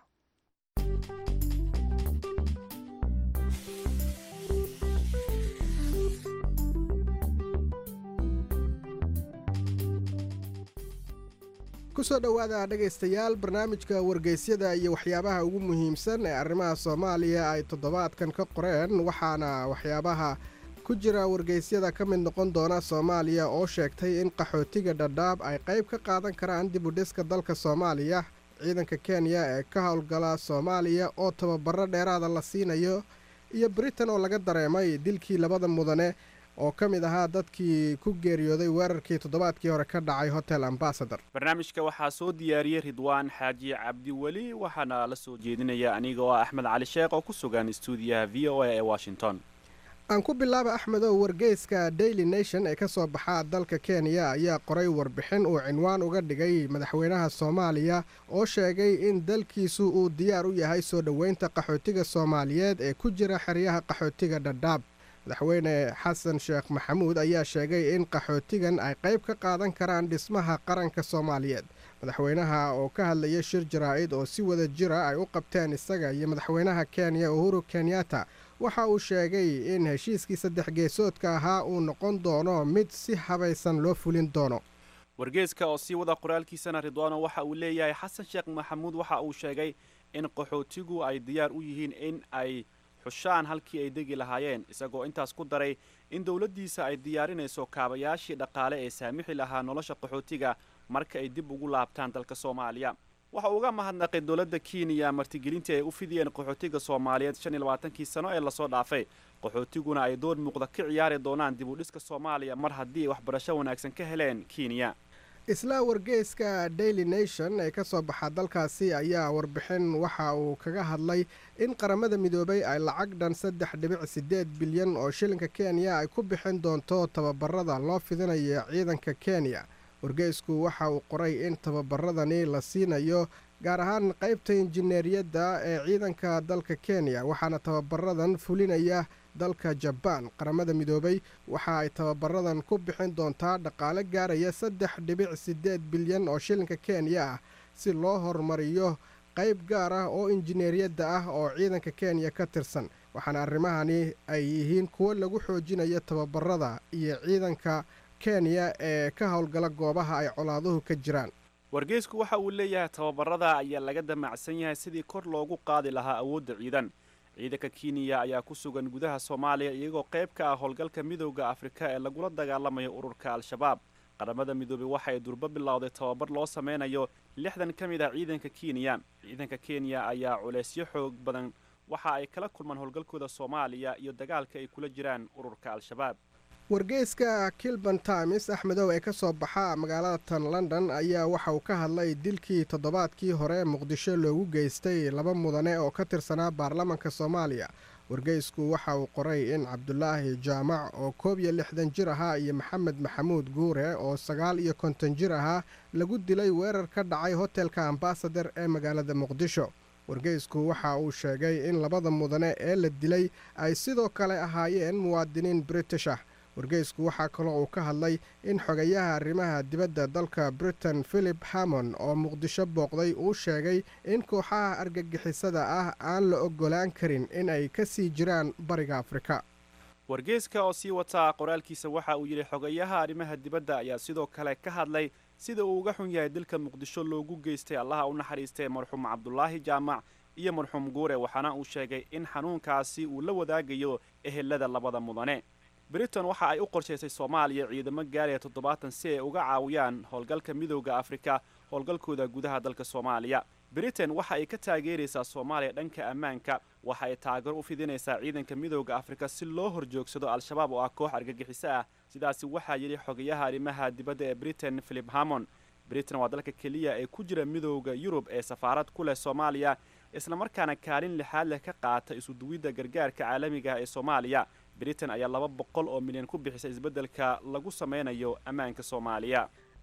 kusoo dhowaada dhegaystayaal barnaamijka wargeysyada iyo waxyaabaha ugu muhiimsan ee arrimaha soomaaliya ay toddobaadkan ka qoreen waxaana waxyaabaha ku jira wargeysyada ka mid noqon doona soomaaliya oo sheegtay in qaxootiga dhadhaab ay qayb ka qaadan karaan dib u dhiska dalka soomaaliya ciidanka kenya ee ka howlgala soomaaliya oo tababaro dheeraada la siinayo iyo britain oo laga dareemay dilkii labada mudane oo ka mid ahaa dadkii ku geeriyooday weerarkii toddobaadkii hore ka dhacay hotel ambasador barnaamijka waxaa soo diyaariyey ridwaan xaaji cabdiweli waxaana la soo jeedinaya aniga oo ah axmed cali sheekh oo ku sugan stuudiyaha v o a ee washington aan ku bilaaba axmedow wargeyska daily nation ee ka soo baxa dalka kenya ayaa qoray warbixin uu cinwaan uga dhigay madaxweynaha soomaaliya oo sheegay in dalkiisu uu diyaar u yahay soo dhoweynta qaxootiga soomaaliyeed ee ku jira xeryaha qaxootiga dhadhaab madaxweyne xasan sheekh maxamuud ayaa sheegay in qaxootigan ay qayb ka qaadan karaan dhismaha qaranka soomaaliyeed madaxweynaha oo ka hadlaya shir jaraa'id oo si wada jira ay u qabteen isaga iyo madaxweynaha kenya uhuru kenyatta waxa uu sheegay in heshiiskii saddex geesoodka ahaa uu noqon doono mid si habaysan loo fulin doono wargeeska oo sii wada qoraalkiisana ridwaano waxa uu leeyahay xasan sheekh maxamuud waxa uu sheegay in qaxootigu ay diyaar u yihiin in ay xushaan halkii ay degi lahaayeen isagoo intaas ku daray in dowladdiisa ay diyaarinayso kaabayaashii dhaqaale ee saamixi lahaa nolosha qaxootiga marka ay dib ugu laabtaan dalka soomaaliya waxa uu uga mahadnaqay dowladda kenya martigelintii ay u fidiyeen qaxootiga soomaaliyeed shan iyo labaatankii sano ee lasoo dhaafay qaxootiguna ay door muuqda ka ciyaari doonaan dib u dhiska soomaaliya mar haddii ay waxbarasho wanaagsan ka heleen kenya isla wargeyska daily nation ee ka soo baxa dalkaasi ayaa warbixin waxa uu kaga hadlay in qaramada midoobay ay lacag dhan saddex dhibic siddeed bilyan oo shilinka kenya ay ku bixin doonto tababarada loo fidinayo ciidanka kenya wargeysku waxa uu qoray in tababaradani la siinayo gaar ahaan qaybta injineeriyadda ee ciidanka dalka kenya waxaana tababaradan fulinaya dalka jabaan qaramada midoobay waxa ay tababaradan ku bixin doontaa dhaqaale gaaraya saddex dhibic siddeed bilyan oo shilinka kenya ah si loo horumariyo qayb gaar ah oo injineeriyadda ah oo ciidanka kenya ka tirsan waxaana arrimahani ay yihiin kuwo lagu xoojinayo tababarada iyo ciidanka kenya ee ka howlgala goobaha ay colaaduhu ka jiraan wargeysku waxa uu leeyahay tababarada ayaa laga damacsan yahay sidii kor loogu qaadi lahaa awoodda ciidan ciidanka kenya ayaa ku sugan gudaha soomaaliya iyagoo qayb ka ah howlgalka midowda afrika ee lagula dagaalamayo ururka al-shabaab qaramada midoobey waxa ay durbo bilowday tababar loo sameynayo lixdan ka mid ah ciidanka kenya ciidanka kenya ayaa culeysyo xoog badan waxa ay kala kulmaan howlgalkooda soomaaliya iyo dagaalka ay kula jiraan ururka al-shabaab wargeyska kilban times axmedow ee ka soo baxa magaalada tan london ayaa waxa uu ka hadlay dilkii toddobaadkii hore muqdisho loogu geystay laba mudane oo ka tirsanaa baarlamanka soomaaliya wargeysku waxa uu qoray in cabdulaahi jaamac oo koob iyo lixdan jir ahaa iyo maxamed maxamuud guure oo sagaal iyo konton jir ahaa lagu dilay weerar ka dhacay hotelka ambasador ee magaalada muqdisho wargeysku waxa uu sheegay in labada mudane ee la dilay ay sidoo kale ahaayeen muwaadiniin british ah wargeysku waxaa kaloo uu ka hadlay in xogayaha arrimaha dibadda dalka britain philip hammon oo muqdisho booqday uu sheegay in kooxaha argagixisada ah aan la oggolaan karin in ay ka sii jiraan bariga afrika wargeyska oo sii wataa qoraalkiisa waxa uu yidhi xogayaha arrimaha dibadda ayaa sidoo kale ka hadlay sida uu uga xun yahay dilka muqdisho loogu geystay allaha u naxariistay marxuum cabdulaahi jaamac iyo marxuum guure waxaana uu sheegay in xanuunkaasi uu la wadaagayo ehelada labada mudane britain waxa ay u qorshaysay soomaaliya ciidamo gaaraya toddobaatan si ay uga caawiyaan howlgalka midowda afrika howlgalkooda gudaha dalka soomaaliya britain waxa ay ka taageeraysaa soomaaliya dhanka ammaanka waxa ay taageero u fidinaysaa ciidanka midowda afrika si loo horjoogsado al-shabaab oo ah koox argagixiso ah sidaasi waxaa yidhi xogayaha arrimaha dibadda ee britain philip hammon britain waa dalka keliya ee ku jira midowda yurub ee safaarad ku leh soomaaliya islamarkaana kaalin lixaad leh ka qaata isuduwidda gargaarka caalamiga ah ee soomaaliya britain ayaa laba boqol oo milyan ku bixisay isbeddelka lagu sameynayo ammaanka soomaaliya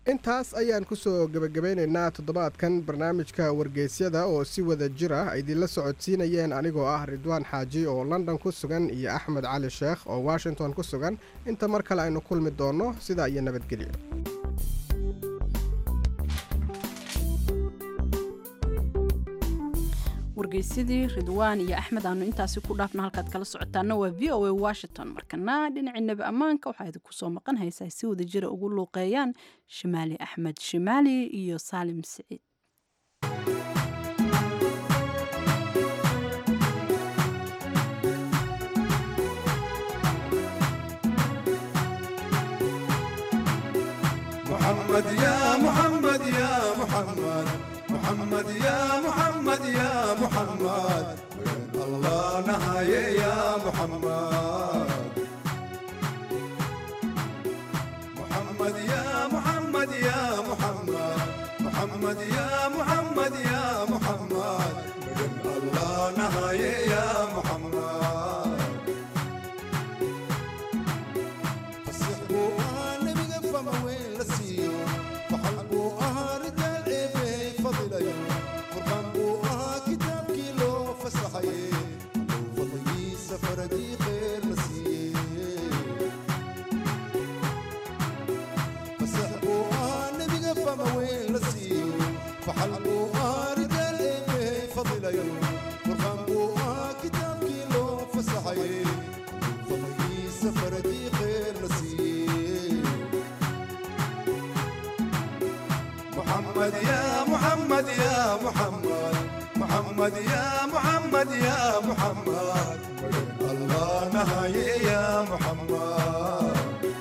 intaas ayaan kusoo gebagabeynaynaa toddobaadkan barnaamijka wargeysyada oo si wada jir ah idinla socodsiinayeen anigoo ah ridwaan xaaji oo london ku sugan iyo axmed cali sheekh oo washington ku sugan inta mar kale aynu kulmi doonno sidaa iyo nabadgelyo wargeysyadii ridwaan iyo axmed aanu intaasi ku dhaafna halkaad kala socotaana waa v o a washington markana dhinacii nebi ammaanka waxaa idinku soo maqan haysaa si wada jira ugu luuqeeyaan shimaali axmed shimaali iyo saalim siciid محمد يا محمد يا محمد محمد يا محمد يا محمد الله نهاية يا محمد محمد يا محمد يا محمد محمد يا محمد يا محمد الله نهاية يا محمد فصحبوا نبي فما وين لسيو فحلبوا رجال عيبي فضلي قربان بوها كتاب كيلو فصحي فضلي سفر دي خير نسي فصحبوا نبي فما وين لسيو فحلبوا رجال عيبي فضلي قربان بوها كتاب كيلو فصحي فضلي سفر دي خير نسي محمد يا محمد يا محمد محمد يا محمد يا محمد الله نهاية يا محمد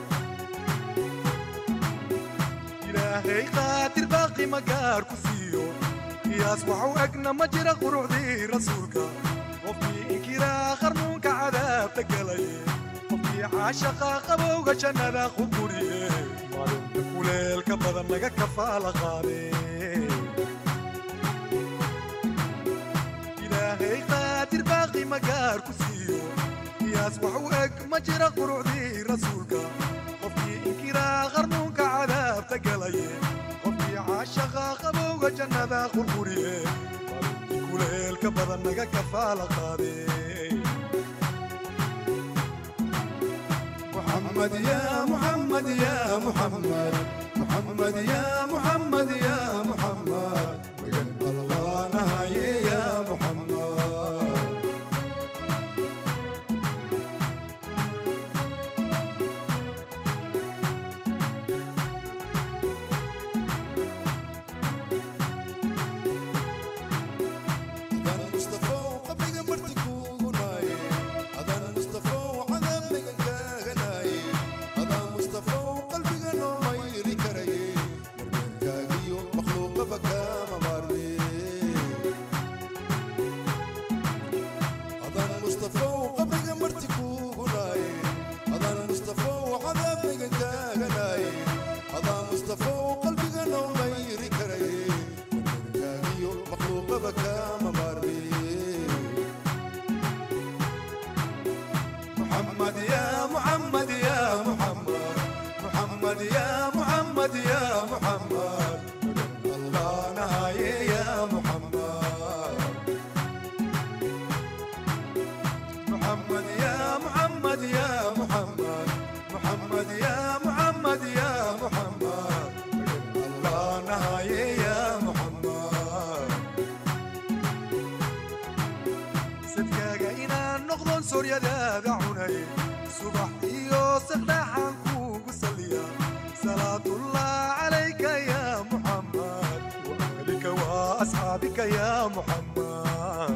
إلهي قاتل باقي مقار كسيو قياس وحو أقنا مجرى قروع دي رسولك وفي إنكرا خرنوك عذاب تقلي وفي عاشقا قبوغ جنة خبوري kuleelka badan laga kafaala qaade ilaahay qaadir baaqi magaar ku siiyo qiyaas wax u eg ma jira qurucdii rasuulka qofkii inkiraa qarnuunka cadaabta galaye qofkii caashaqa qabowga jannada qurquriye kuleelka badan laga kafaala qaade محمد يا محمد يا محمد محمد يا محمد يا محمد الله نهاية يا محمد أذان مصطفى وقبل مرتك وناي أذان مصطفى وعذاب نغناي أذان مصطفى وقلبي غنو ما يري كري كاغيو مخلوق بكا مبارني أذان مصطفى وقبل مرتك وناي أذان مصطفى وعذاب نغناي أذان مصطفى وقلبي غنو ما يري كري كاغيو مخلوق بكا مبارني محمد يا محمد يا محمد محمد يا محمد يا محمد الله نهاية يا محمد محمد يا محمد يا محمد محمد يا محمد يا محمد الله نهاية يا محمد sadkaaga inaan noqdon sooryadaada cunay subax iyo saqdhaxaan kuugu saliya salaatullah calayka ya muxammad waahlika waa asxaabika ya muxammad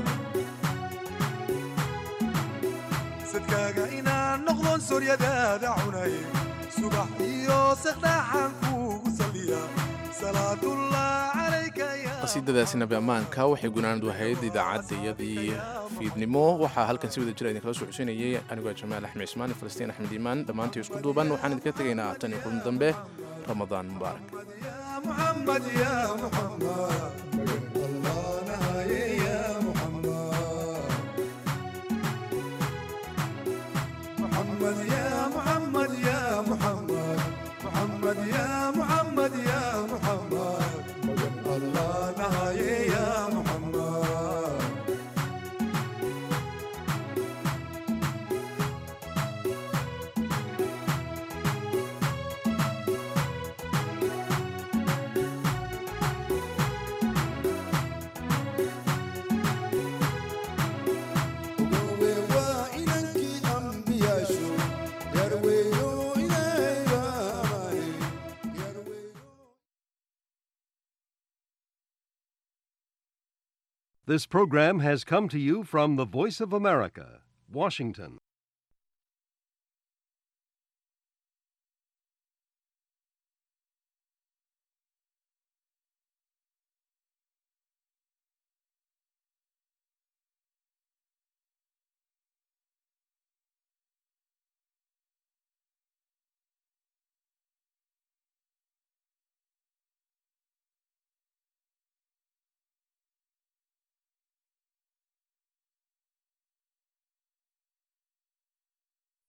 sadkaaga inaan noqdon sooryadaada cunay subax iyo saqdhaxaan kuugu saliya salaatullah calayka ya qasiidadaasi nabi ammaanka waxay gunaanad wahayd idaacaddayadii fiidnimo waxaa halkan si wada jira idinkala soo xusinayay anigoo jamaal axmed cismaan iyo falastiin axmed iimaan dhammaantii isku duuban waxaan idinka tegaynaa tan iyo kulan dambe ramadaan mubaarak محمد يا محمد الله نهاية يا محمد محمد يا محمد يا محمد محمد يا محمد يا This program has come to you from the Voice of America, Washington.